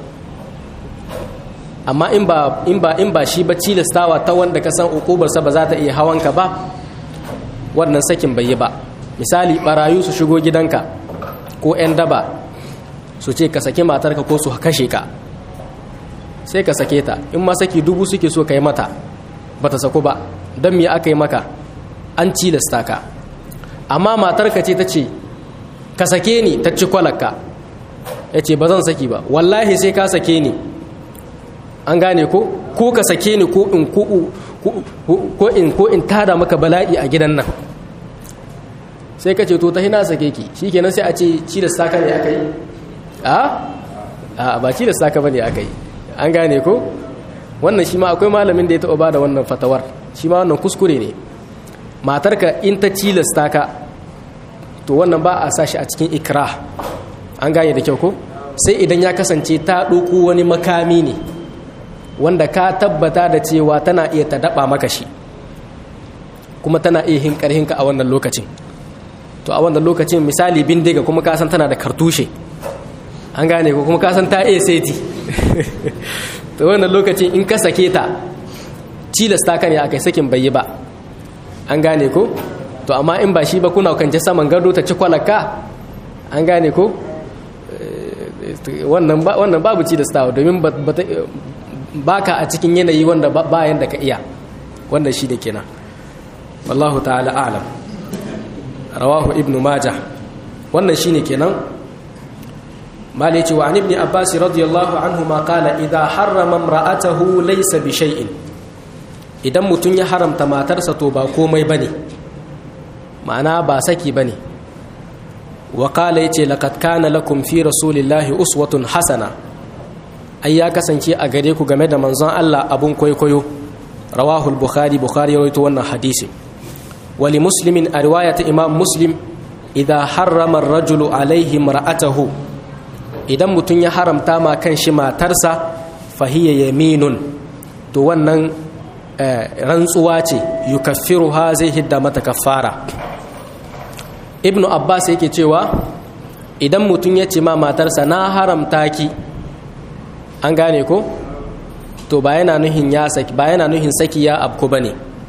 amma in ba in ba in ba shi ba cilastawa ta wanda ka san ukubarsa ba za ta iya hawanka ba wannan sakin bai yi ba misali barayu su shigo gidanka ko 'yan daba su ce ka sake matarka ko su kashe ka sai ka sake ta in ma saki dubu suke so ka yi mata ba ta sako ba don me aka yi maka an cilasta ka amma matarka ce ta ce ka sake ni ta ci kwalaka ya ce ba zan saki ba wallahi sai ka sake ni an gane ko ko ka sake ni ko in ko in ko in tada maka bala'i a gidan nan sai ka ce to ta hina sake ki shikenan sai a ce ci da saka ne aka yi a a ba ci da saka bane aka yi an gane ko wannan shi ma akwai malamin da ya taɓa bada wannan fatawar shi ma wannan kuskure ne matarka in ta cilasta ka to wannan ba a sashi a cikin ikra an gane da kyau ko sai idan ya kasance ta ɗauko wani makami ne wanda ka tabbata da cewa tana iya ta daɓa maka shi kuma tana iya hin ƙarhinka a wannan lokacin to a wannan lokacin misali bindiga kuma ka san tana da kartushe an gane ko kuma ka san ta iya seti to wannan lokacin in ka sake ta cilasta ka ne akai sakin bai yi ba an gane ko to amma in ba shi ba kuna kance saman gado ta ci kwalaka an gane ko wannan babu cilastawa domin baka a cikin yanayi wanda bayan da ka iya wannan shi da kenan wallahu ta'ala a'lam rawahu ibnu majah wannan shine kenan mali ce wa an ibn abbas radiyallahu anhu ma qala idha harrama imra'atahu laysa bi shay'in idan mutun ya haramta matarsa to ba komai bane ma'ana ba saki bane wa qala yace laqad kana lakum fi rasulillahi uswatun hasana ai ya kasance a gare ku game da manzon Allah abun kwaikwayo rawahu al-bukhari bukhari ya rawaito wannan hadisi wali muslimin a riwayata imam muslim idan harrama rajulu alaihi mar'atahu idan mutum ya haramta ma kan shi matarsa fahiyya yaminun to wannan rantsuwa ce yukaffiruha zai hidda mata kaffara ibnu abbas yake cewa idan mutum ya ce ma matarsa na haramta ki an gane ko to ba yana nuhin ya saki ba yana nuhin saki ya abku bane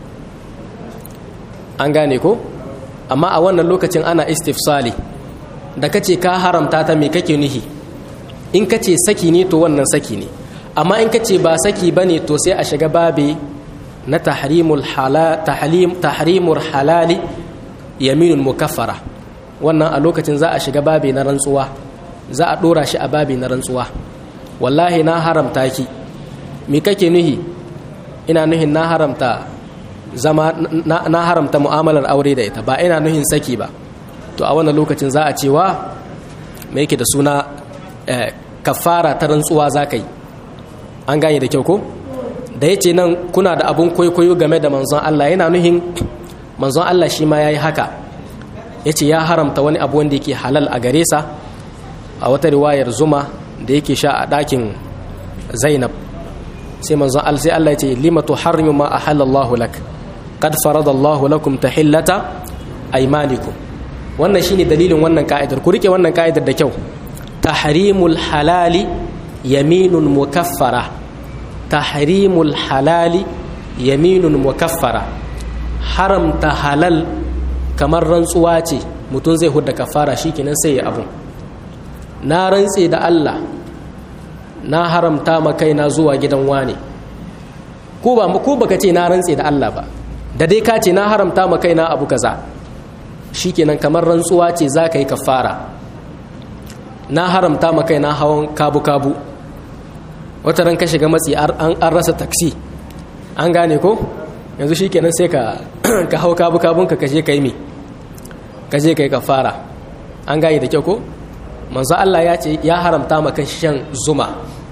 an gane ko amma a wannan lokacin ana istifsali da kace ka haramta ta me kake nuhi in kace saki ne to wannan saki ne amma in kace ba saki bane to sai a shiga babe na tahrimul halal tahrim tahrimul halali yaminul mukaffara wannan a lokacin za a shiga babe na rantsuwa za a dora shi a babe na rantsuwa wallahi na haramta ki me kake nuhi ina nuhin na haramta zama na, haramta mu'amalar aure da ita ba ina nuhin saki ba to a wannan lokacin za a cewa mai yake da suna kafara ta rantsuwa za ka yi an gane da kyau ko da ya ce nan kuna da abun kwaikwayo game da manzon Allah yana nuhin manzon Allah shi ma ya yi haka ya ce ya haramta wani abu wanda yake halal a gare sa a wata riwayar zuma da yake sha a ɗakin zainab sai manzon Allah sai Allah ya ce lima tuharrimu ma ahallallahu lak qad faradallahu lakum tahillata aymanikum wannan shine dalilin wannan ka'idar ku rike wannan ka'idar da kyau tahrimul halali yaminun mukaffara tahrimul halali yaminun mukaffara haramta halal kamar rantsuwa ce mutum zai hudda kafara shikenan sai ya abu na rantse da Allah na haramta ma kaina zuwa gidan wane ko ba ko baka ce na rantse da Allah ba da dai ka ce na haramta ma kaina abu kaza shikenan kamar rantsuwa ce za ka yi kafara na haramta ma kaina hawan kabu-kabu wata ran ka shiga matsi an rasa taksi an gane ko yanzu shikenan sai ka ka hau kabu-kabun ka kaje kai me kaje kai kafara an gane da kyau ko manzo Allah ya ce ya haramta maka shan zuma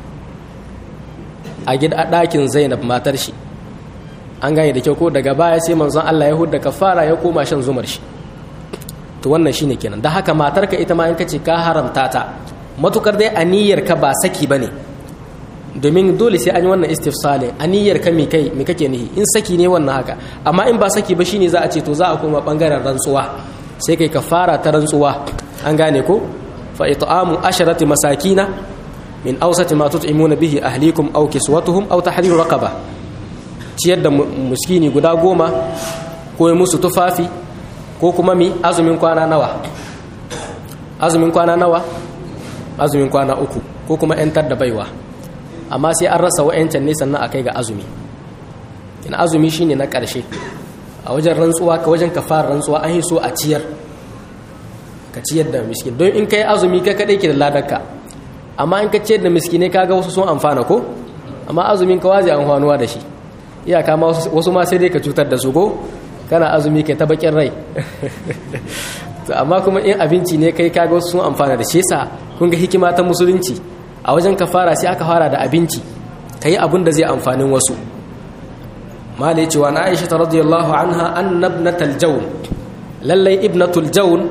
a gida ɗakin Zainab matar shi an gane da kyau ko daga baya sai manzon Allah ya hudda kafara ya koma shan zumar shi to wannan shine kenan da haka matarka ita ma in kace ka haramta ta matukar dai aniyar ka ba saki bane domin dole sai an yi wannan istifsalin aniyar ka me kai me kake nihi in saki ne wannan haka amma in ba saki ba shine za a ce to za a koma bangaren rantsuwa sai kai kafara ta rantsuwa an gane ko fa it'amu asharati masakina min awsati ma tut'imuna bihi ahlikum aw kiswatuhum aw tahriru raqaba ciyar da muskini guda goma ko musu tufafi ko kuma mi azumin kwana nawa azumin kwana nawa azumin kwana uku ko kuma yantar da baiwa amma sai an rasa wa'yancan ne sannan a kai ga azumi ina azumi shine na ƙarshe a wajen rantsuwa ka wajen kafar rantsuwa an yi so a ciyar ka ciyar da miskin don in ka yi azumi ka kaɗai ke da ladarka amma in ka ciyar da miskinai kaga wasu sun amfana ko amma azumin ka waje amfanuwa da shi iyaka ma wasu ma sai dai ka cutar da su ko kana azumi kai ta bakin rai amma kuma in abinci ne kai kaga wasu sun amfana da shi yasa kun ga hikima ta musulunci a wajen kafara sai aka fara da abinci kai abin da zai amfanin wasu malai cewa na Aisha ta radiyallahu anha annabnatal jawn lallai ibnatul jawn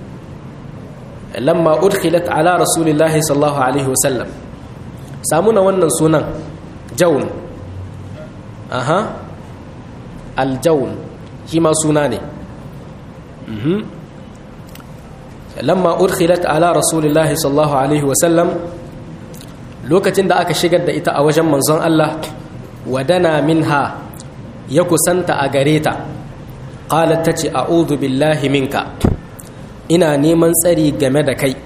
lamma udkhilat ala rasulillahi sallallahu alaihi wasallam samuna wannan sunan jawn aha aljaun shi ma suna ne lamma udkhilat ala rasulillahi sallallahu alaihi wasallam lokacin da aka shigar da ita a wajen manzon Allah wadana minha ya kusanta a gare ta qalat tace a'udhu billahi minka ina neman tsari game da kai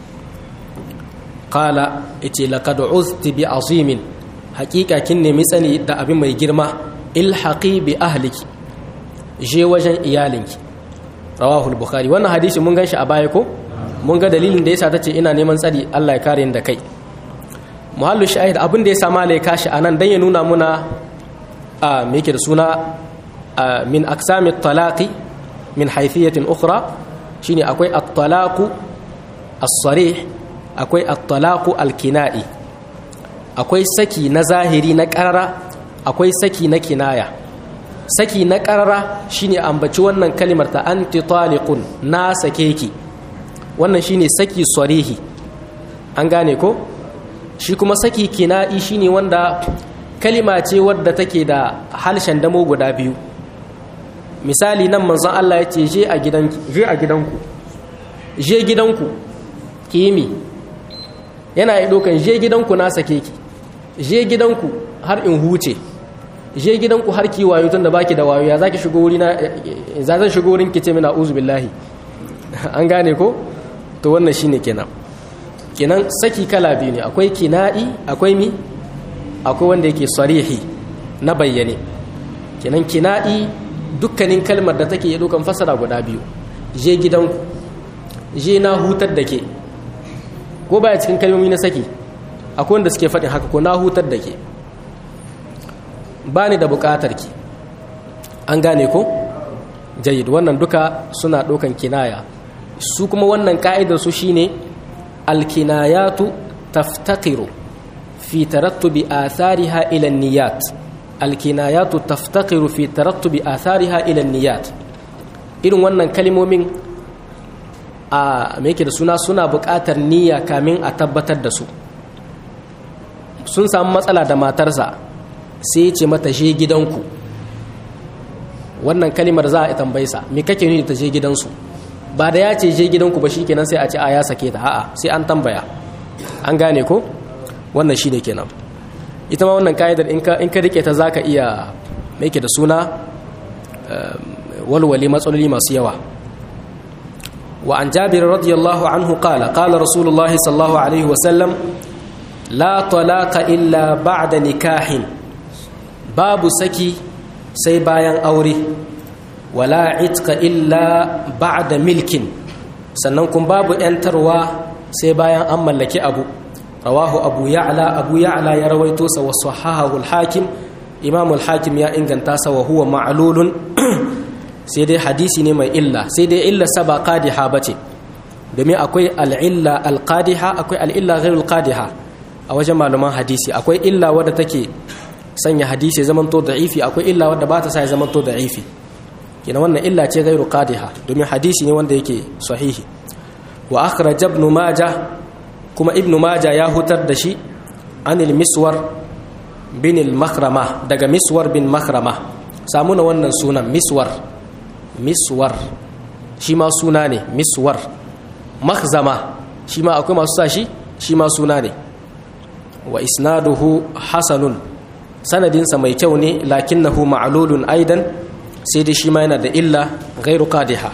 qala ite laqad uzti bi azimin hakika kin nemi tsani da abin mai girma ilhaqi bi ahliki je wajen iyalinki rawahul bukhari wannan hadisi mun ganshi a baya ko mun ga dalilin da yasa tace ina neman tsari Allah ya kare ni da kai muhallu shahid abin da yasa malai kashi anan dan ya nuna muna a me yake da suna min aqsami talaqi min haythiyatin ukhra shine akwai at-talaqu as-sarih akwai at-talaqu al-kina'i akwai saki na zahiri na ƙarara akwai saki na kinaya saki na ƙarara shine ambaci wannan kalimar ta anti taliqun na sake ki wannan shine saki sarihi an gane ko shi kuma saki kina'i shine wanda kalima ce wadda take da halshen damo guda biyu misali nan manzon Allah ya ce je a gidanki je a gidanku je gidanku kimi yana yi dokan je gidanku na sake ki je gidanku har in huce je gidanku har ki wayo tun da baki da wayo ya zaki shigo wuri na za zan shigo wurin ki ce mina uzu billahi an gane ko to wannan shine kenan kenan saki kala biyu ne akwai kina'i akwai mi akwai wanda yake sarihi na bayyane kenan kina'i dukkanin kalmar da take dokan fasara guda biyu je gidanku je na hutar da ke ko baya cikin kalmomi na saki akwai wanda suke faɗin haka ko na hutar da ke ba ni da buƙatar ki an gane ko jayid wannan duka suna ɗaukan kinaya su kuma wannan ka'idar su shine alkinayatu taftaqiru fi tarattubi athariha ila niyyat alkinayatu taftaqiru fi tarattubi athariha ila niyyat irin wannan kalmomin a me yake da suna suna buƙatar niyya kamin a tabbatar da su sun samu matsala da matarsa sai ya ce mata je gidanku wannan kalimar za a tambaye sa me kake nuni ta je gidansu ba da ya ce je gidanku ba shikenan sai a ce a ya sake ta a'a sai an tambaya an gane ko wannan shine kenan ita ma wannan ka'idar in ka in ka rike ta zaka iya me yake da suna walwali matsaloli masu yawa wa an jabir radiyallahu anhu qala qala rasulullahi sallallahu alaihi wa sallam la talaqa illa ba'da nikahin babu saki sai bayan aure wala itqa illa ba'da milkin sannan kun babu yantarwa sai bayan an mallaki abu rawahu abu ya'la abu ya'la ya rawaito sa wa sahahahu al-hakim imam al-hakim ya inganta sa wa huwa ma'lulun sai dai hadisi ne mai illa sai dai illa saba qadiha bace domin akwai al-illa al-qadiha akwai al-illa ghairu al-qadiha a wajen malaman hadisi akwai illa wadda take sanya hadisi zaman to da'ifi akwai illa wadda ba ta sa ya zaman to da'ifi kina wannan illa ce gairu qadiha domin hadisi ne wanda yake sahihi wa akhraj ibn majah kuma ibn majah ya hutar da shi anil miswar bin al makhrama daga miswar bin makhrama samu na wannan sunan miswar miswar shi ma suna ne miswar makhzama shi ma akwai masu sa shi shi ma suna ne wa isnaduhu hasanun sanadinsa mai kyau ne lakinnahu ma'lulun aidan sai dai shi ma yana da illa ghairu qadiha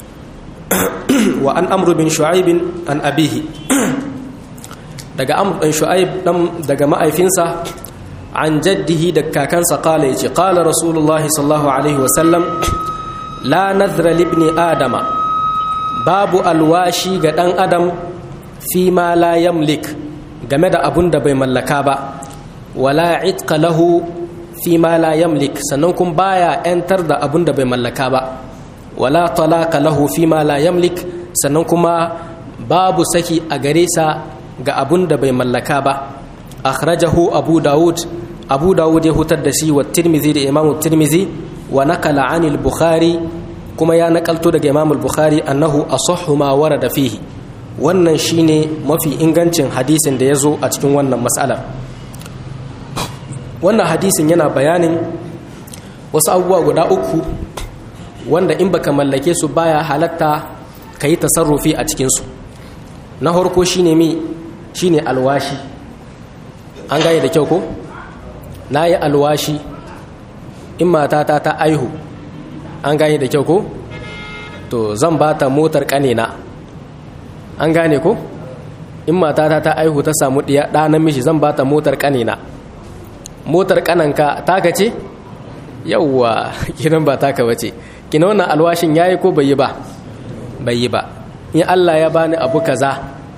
wa an amru bin shu'aib an abihi daga amr bin shu'aib dan daga ma'aifinsa an jaddihi da kakansa qala yace qala rasulullah sallallahu alaihi wa sallam la nadhra li ibni adama babu alwashi ga dan adam fi ma la yamlik game da abun da bai mallaka ba wala itqa lahu fi ma la yamlik sannan kun baya yantar da abun da bai mallaka ba wala talaqa lahu fi ma la yamlik sannan kuma babu saki a gare sa ga abun da bai mallaka ba akhrajahu abu daud abu daud ya hutar da shi wa tirmizi da imamu tirmizi wa nakala anil bukhari kuma ya nakalto daga imamu bukhari annahu asahhu ma warada fihi wannan shine mafi ingancin hadisin da ya zo a cikin wannan matsalar wannan hadisin yana bayanin wasu abubuwa guda uku wanda in baka mallake su baya halatta ka yi tasarrufi a cikinsu na harko shine mi shine alwashi an gane da kyau ko na yi alwashi in matata ta aihu an gane da kyau ko to zan ba ta motar kanina an gane ko in matata ta aihu ta samu ɗiya ɗa namiji zan ba ta motar kanina motar kananka taka ce yauwa kinan ba taka wace kina wannan alwashin yayi ko bai yi ba bai yi ba in Allah ya bani abu kaza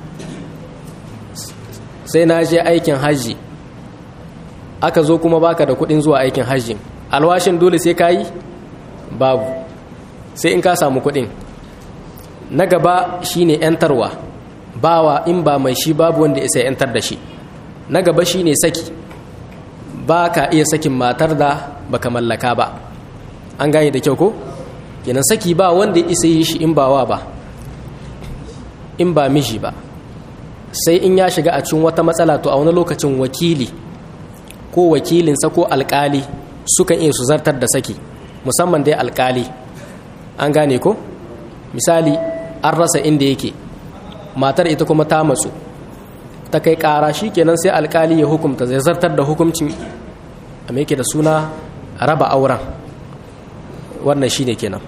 sai na je aikin haji aka zo kuma baka da kudin zuwa aikin haji alwashin dole sai kayi babu sai in ka samu kudin na gaba shine yantarwa bawa in ba mai shi babu wanda isa yantar da shi na gaba shine saki ba ka iya sakin matar da baka mallaka ba an gane da kyau ko kenan saki ba wanda isa yi shi in ba wa ba in ba miji ba sai in ya shiga a cikin wata matsala to a wani lokacin wakili ko wakilinsa ko alkali sukan iya su zartar da saki musamman dai alkali an gane ko misali an rasa inda yake matar ita kuma ta matsu ta kai kara shi kenan sai alkali ya hukumta zai zartar da hukumcin a mai da suna raba auren wannan shi ne kenan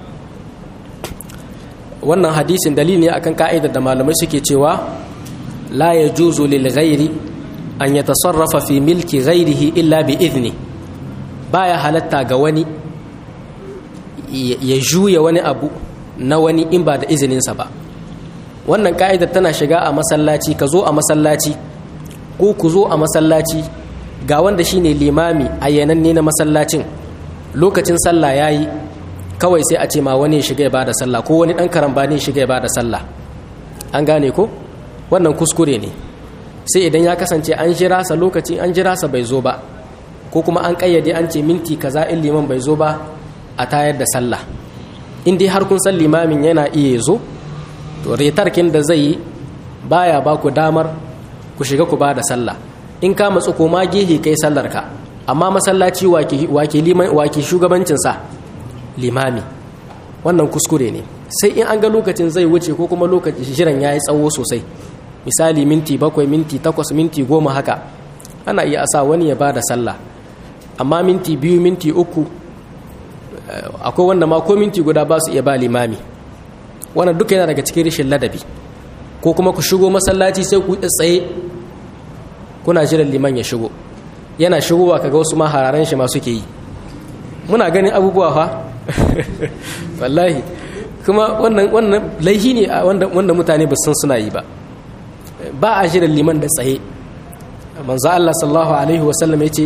wannan hadisin dalili ne akan ka'idar da malamai suke cewa la ya juzu lil ghairi an ya tasarrafa fi milki ghairihi illa bi idni baya halatta ga wani ya juya wani abu na wani in ba da izininsa ba wannan ka'idar tana shiga a masallaci ka zo a masallaci ko ku zo a masallaci ga wanda shine limami a yananne na masallacin lokacin sallah yayi kawai sai a ce ma wani shiga ya bada sallah ko wani dan karambani shiga ya bada sallah an gane ko wannan kuskure ne sai idan ya kasance an jira sa lokacin an jira sa bai zo ba ko kuma an kayyade an ce minti kaza in liman bai zo ba a tayar da sallah in dai har kun san limamin yana iya zo to retarkin da zai yi baya ba ku damar ku shiga ku ba da sallah in ka matsu ko ma gehe kai sallar ka amma masallaci wake liman wake shugabancin sa limami wannan kuskure ne sai in an ga lokacin zai wuce ko kuma lokacin shirin yayi tsawo sosai misali minti bakwai minti takwas minti goma haka ana iya sa wani ya ba da sallah amma minti biyu minti uku akwai wanda ma ko minti guda ba su iya ba limami wannan duka yana daga cikin rashin ladabi ko kuma ku shigo masallaci sai ku tsaye kuna jiran liman ya shigo yana shigowa kaga wasu ma hararen shi ma suke yi muna ganin abubuwa fa wallahi kuma wannan wannan laihi ne wanda wanda mutane ba san suna yi ba ba a jiran liman da tsaye manzo Allah sallallahu alaihi wasallam yace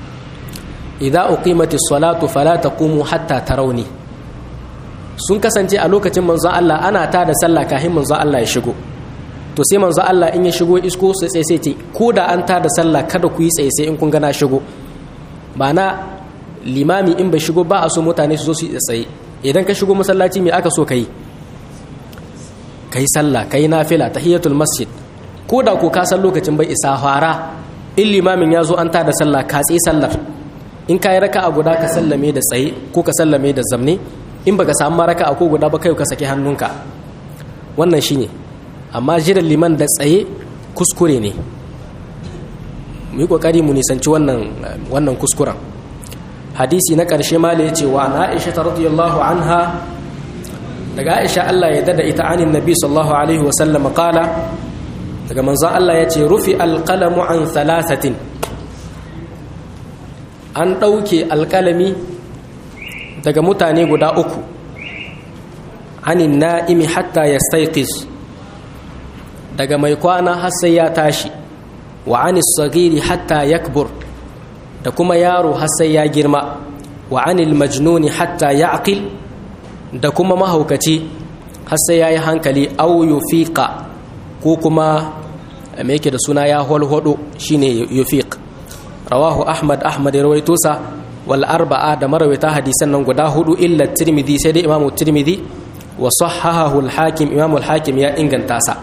idza uqimatis salatu fala taqumu hatta tarawni sun kasance a lokacin manzo Allah ana ta da sallah kafin manzo Allah ya shigo to sai manzo Allah in ya shigo isko sai sai sai ce ko da an ta da sallah kada ku yi tsaye sai in kun gana shigo ba na limami in bai shigo ba a so mutane su zo su yi tsaye idan ka shigo masallaci me aka so kai kai sallah kai nafila tahiyatul masjid ko da ko ka san lokacin bai isa fara in limamin ya zo an ta da sallah ka tsaye sallar in ka yi raka a guda ka sallame da tsaye ko ka sallame da zamne in baka samu raka a ko guda ba kai ka saki hannunka wannan shine amma jiran liman da tsaye kuskure ne mu yi kokari mu nisanci wannan wannan kuskuren hadisi na ƙarshe ma ya ce wa na aisha ta radiyallahu anha daga aisha Allah ya dada ita anin nabi sallallahu alaihi wasallam qala daga manzon Allah ya ce rufi alqalamu an thalathatin an ɗauke alƙalami daga mutane guda uku anin na'imi hatta ya staiƙis daga mai kwana har sai ya tashi wa anis sagiri hatta yakbur da kuma yaro har sai ya girma wa anil majnuni hatta ya aqil da kuma mahaukaci har sai ya yi hankali au yufiqa ko kuma me yake da suna ya holhodo shine yufiq rawahu ahmad ahmad ya rawaito sa wal arba'a da marawita hadisan nan guda hudu illa tirmidhi sai dai imamu tirmidhi wa sahahahu al hakim imamu al hakim ya inganta sa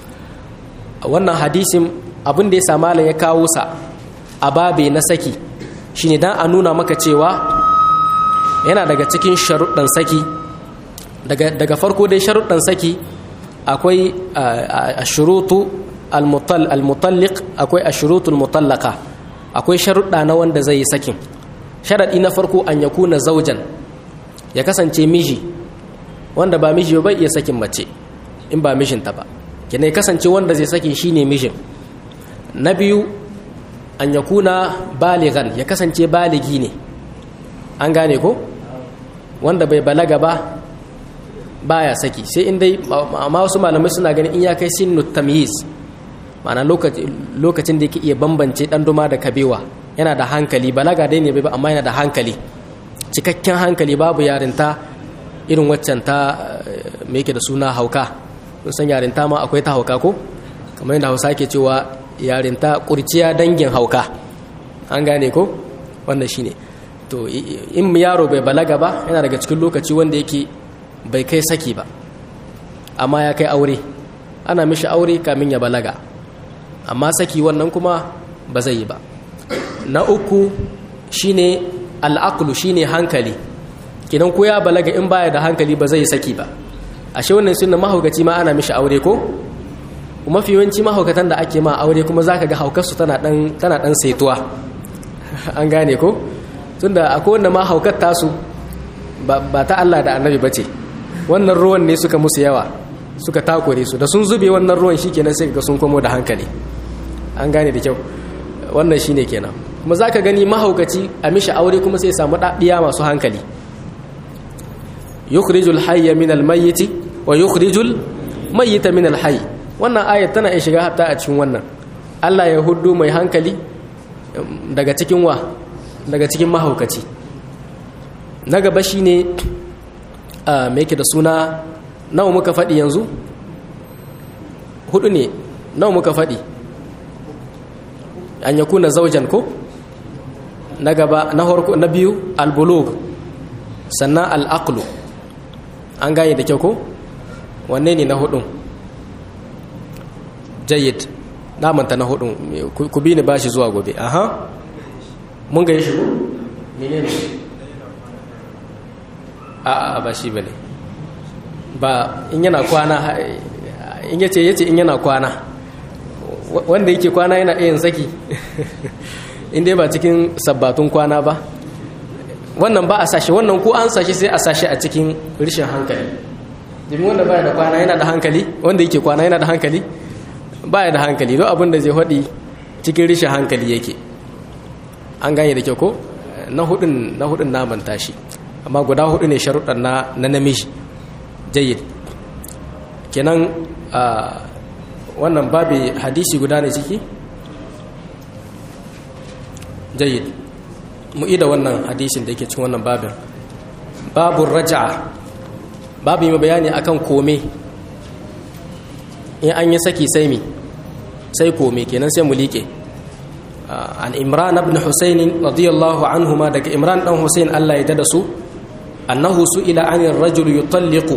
wannan hadisin abin da ya sa malam ya kawo sa a babe na saki shine dan a nuna maka cewa yana daga cikin sharuɗan saki daga daga farko dai sharuɗan saki akwai ashurutu al-mutalliq akwai ashurutul mutallaqa akwai sharuɗa na wanda zai yi sakin sharaɗi na farko an ya kuna zaujan ya kasance miji wanda ba miji ba iya sakin mace in ba mijinta ba kina ya kasance wanda zai sakin shine mijin na biyu an ya kuna baligan ya kasance baligi ne an gane ko wanda bai balaga ba baya saki sai in dai amma wasu malamai suna ganin in ya kai sinu tamyiz ma'ana lokacin da yake iya bambance dan duma da kabewa yana da hankali balaga dai ne ba amma yana da hankali cikakken hankali babu yarinta irin waccan ta me yake da suna hauka sun san yarinta ma akwai ta hauka ko kamar yadda hausa ke cewa yarinta kurciya dangin hauka an gane ko wannan shine to in yaro bai balaga ba yana daga cikin lokaci wanda yake bai kai saki ba amma ya kai aure ana mishi aure kamin ya balaga amma saki wannan kuma ba zai yi ba na uku shine al'aqlu shine hankali kidan ko ya balaga in baya da hankali ba zai saki ba ashe wannan sunna mahaukaci ma ana mishi aure ko kuma fi yawanci mahaukatan da ake ma aure kuma zaka ga haukarsu tana dan tana dan saituwa an gane ko tunda akwai wanda ma haukar tasu ba ta Allah da annabi bace wannan ruwan ne suka musu yawa suka takure su da sun zube wannan ruwan shikenan sai ga sun komo da hankali an gane da kyau wannan shine kenan kuma zaka gani mahaukaci a mishi aure kuma sai samu ɗaɗiya masu hankali yukhrijul hayya min almayyiti wa yukhrijul mayyita min alhayy wannan ayat tana iya shiga hatta a cikin wannan Allah ya huddu mai hankali daga cikin wa daga cikin mahaukaci na gaba shine me yake da suna nawa muka faɗi yanzu hudu ne nawa muka faɗi an ya kuna zaujan ko na gaba na harko na biyu albulug sannan al'aqlu an gane da kyau ko wanne ne na hudun jayyid namanta na hudun ku bi ni bashi zuwa gobe aha mun ga shi menene a a ba shi bane ba in yana kwana in yace yace in yana kwana wanda yake kwana yana iya saki in dai ba cikin sabbatun kwana ba wannan ba a sashi wannan ko an sashi sai a sashi a cikin rishin hankali domin wanda baya da kwana yana da hankali wanda yake kwana yana da hankali baya da hankali don abin da zai faɗi cikin rishin hankali yake an gane da kyau ko na hudun na hudun naman tashi amma guda hudu ne sharuɗan na na namiji jayyid kenan wannan babu hadisi guda ne ciki jayyid mu ida wannan hadisin da yake cikin wannan babin babu raja'a babu yi bayani akan kome in an yi saki sai mi sai kome kenan sai mu liƙe an imran ibn husayn radiyallahu anhuma daga imran dan husayn Allah ya dada su annahu su'ila anir rajul yutalliqu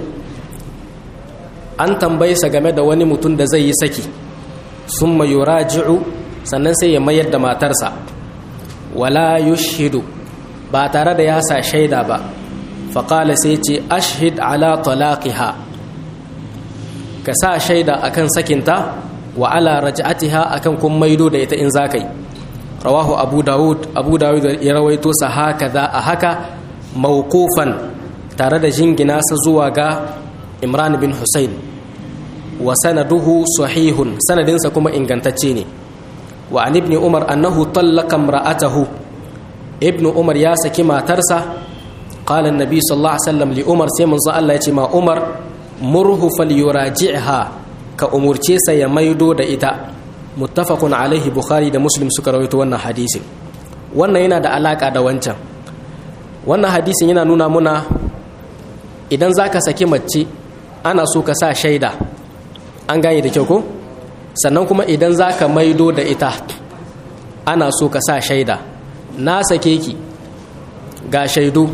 an tambaye sa game da wani mutum da zai yi saki summa yuraji'u sannan sai ya mayar da matarsa wala yushhidu ba tare da ya sa shaida ba faƙala sai ce ashhid ala talaqiha ka sa shaida akan sakinta wa ala raj'atiha akan kun maido da ita in zakai rawahu abu dawud abu dawud ya rawaito sa haka za a haka mawqufan tare da jingina sa zuwa ga imran bin husayn wa sanaduhu sahihun sanadinsa kuma ingantacce ne wa an ibni umar annahu tallaka imra'atahu ibnu umar ya saki matarsa qala annabi sallallahu alaihi wasallam li umar sai manzo Allah ya ce ma umar murhu falyuraji'ha ka umurce sa ya maido da ita muttafaqun alaihi bukhari da muslim suka rawaito wannan hadisin wannan yana da alaka da wancan wannan hadisin yana nuna muna idan zaka saki mace ana so ka sa shaida an gane da kyau ko sannan kuma idan za ka maido da ita ana so ka sa shaida na sake ki ga shaidu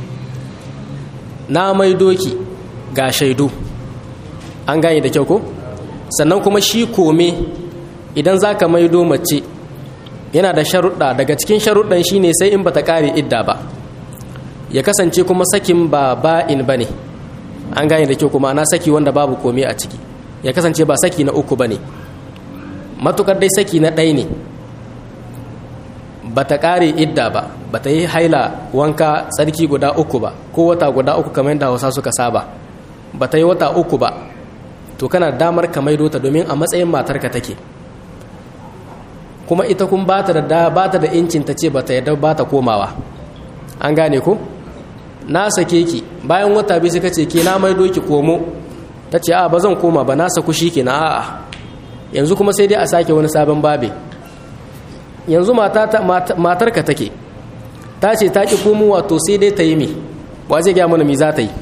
na maido ki ga shaidu an gane da kyau ko sannan kuma shi kome idan za ka maido mace yana da sharuɗa daga cikin sharuɗan shi ne sai in ba ta ƙare idda ba ya kasance kuma sakin ba ba'in ba ne an gane da kyau kuma na saki wanda babu kome a ciki ya kasance ba saki na uku ba ne matukar dai saki na ɗaya ne ba ta ƙare idda ba ba ta yi haila wanka tsarki guda uku ba ko wata guda uku kamar yadda hausa suka saba ba ta yi wata uku ba to kana damar ka maido ta domin a matsayin matarka take kuma ita kun ba ta da ba ta da incin ta ce ba ta yadda ba ta komawa an gane ko na sake ki bayan wata biyu suka ce ke na maido ki komo ta ce a ba zan koma ba na saku shi ke na a'a yanzu kuma sai dai a sake wani sabon babe yanzu matarka take ta ce ta ƙi komowa to sai dai ta yi mi wa zai gaya mana mi za ta yi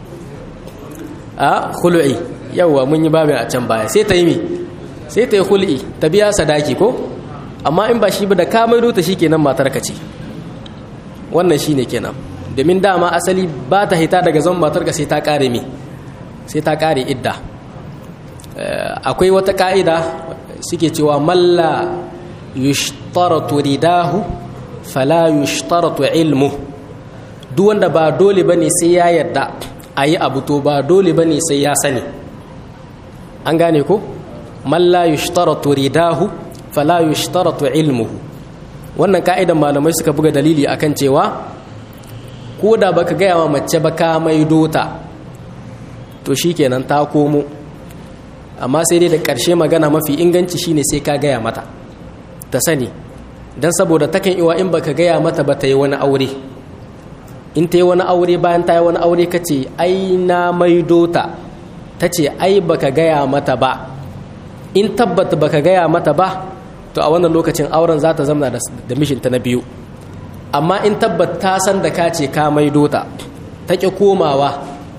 a hul'i yauwa mun yi babin a can baya sai ta yi mi sai ta yi hul'i ta biya sadaki ko amma in ba shi ba da ka maido ta shi kenan matarka ce wannan shi ne kenan domin dama asali ba ta hita daga zan matarka sai ta ƙare mi sai ta ƙare idda akwai wata ka'ida suke cewa malla yushtaratu ridahu fala yushtaratu ilmu duk wanda ba dole bane sai ya yarda ayi abu to ba dole bane sai ya sani an gane ko malla yushtaratu ridahu fala yushtaratu ilmuhu wannan ka'idan malamai suka buga dalili akan cewa ko da baka gaya wa mace ba ka maido ta to shikenan ta komo amma sai dai da ƙarshe magana mafi inganci shine sai ka gaya mata ta sani don saboda takan iwa in baka gaya mata ba ta yi wani aure in ta yi wani aure bayan ta yi wani aure ka ce ai na maido ta ta ce ai baka gaya mata ba in tabbata baka gaya mata ba to a wannan lokacin auren za ta zama da mishinta na biyu amma in tabbata ta san da ka ce ka maido ta ta ƙi komawa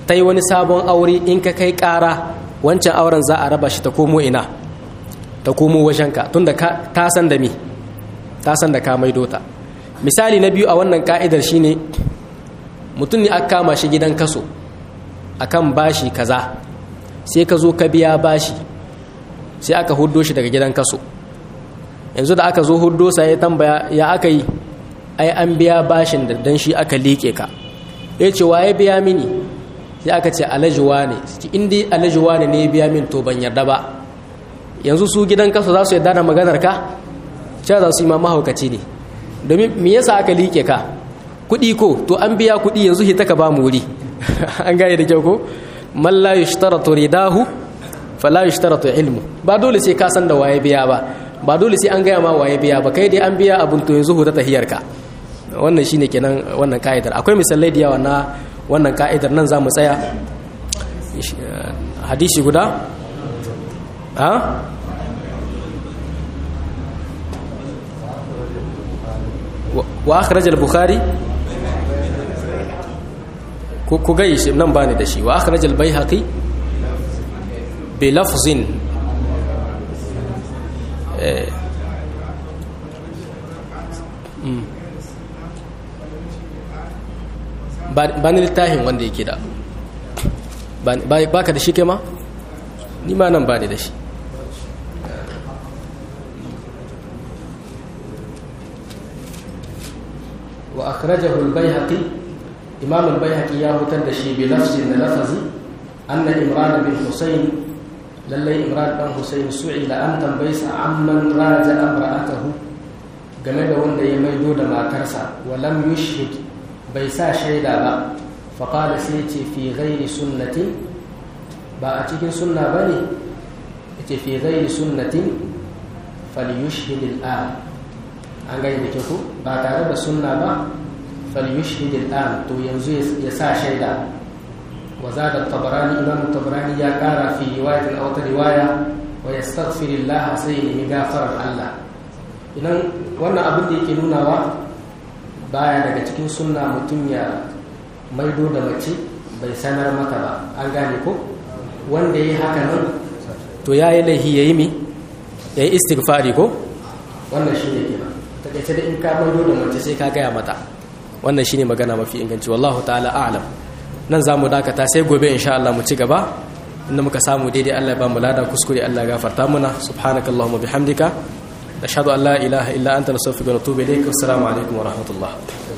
ta yi wani sabon aure in ka kai ƙara wancan auren za a raba shi ta komo ina ta komo wajenka tunda ta san da mi ta san da ka maido ta misali na biyu a wannan ka'idar shine mutum ne aka kama shi gidan kaso akan bashi kaza sai ka zo ka biya bashi sai aka huddo shi daga gidan kaso yanzu da aka zo huddo sa ya tambaya ya aka yi ai an biya bashin da dan shi aka liƙe ka ya ce waye biya mini sai aka ce alajuwa ne in dai alajuwa ne ne biya min to ban yarda ba yanzu su gidan kaso za su yarda da maganar ka cewa za su yi ma mahaukaci ne domin me yasa aka liƙe ka kuɗi ko to an biya kuɗi yanzu hita ka ba mu wuri an gane da kyau ko man la yushtaratu ridahu fala yushtaratu ilmu ba dole sai ka san da waye biya ba ba dole sai an gaya ma waye biya ba kai dai an biya abun to yanzu huta tahiyar ka wannan shine kenan wannan ka'idar akwai misalai da yawa na wannan ka'idar nan za mu tsaya hadisi guda ha wa akhraj al-bukhari ku gai shi nan bani da shi wa akhraj al-baihaqi bi lafzin ba ni littafin wanda yake da ba ka da shi kema ni ma nan ba ni da shi wa akhrajahu al-baihaqi imam al-baihaqi ya hutar da shi bi lafzin da lafazi anna imran bin husayn lallai imran dan husayn su'ila an tambaysa amman raja amra'atahu game da wanda ya maido da matarsa wa lam yushhid bai sa shaida ba faƙada sai ce fi gairi sunnatin ba a cikin sunna ba ne ce fi gairi sunnatin falyushhid al'an an gani da ke ba tare da sunna ba falyushhid al'an to yanzu ya sa shaida wa zada tabarani imam tabarani ya kara fi riwayatin a wata riwaya wa yastaghfirullah sai ya gafarar Allah idan wannan abin da yake nunawa baya daga cikin sunna mutum ya maido da mace bai sanar mata ba an gane ko wanda ya yi haka nan to ya yi laihi ya yi mi ya yi istighfari ko wannan shi ne kenan takaice da in ka maido da mace sai ka gaya mata wannan shi ne magana mafi inganci wallahu ta'ala a'lam nan za mu dakata sai gobe insha Allah mu ci gaba inda muka samu daidai Allah ya ba mu lada kuskure Allah ya gafarta muna subhanakallahumma bihamdika نشهد أن لا إله إلا أنت نستغفرك ونتوب إليك والسلام عليكم ورحمة الله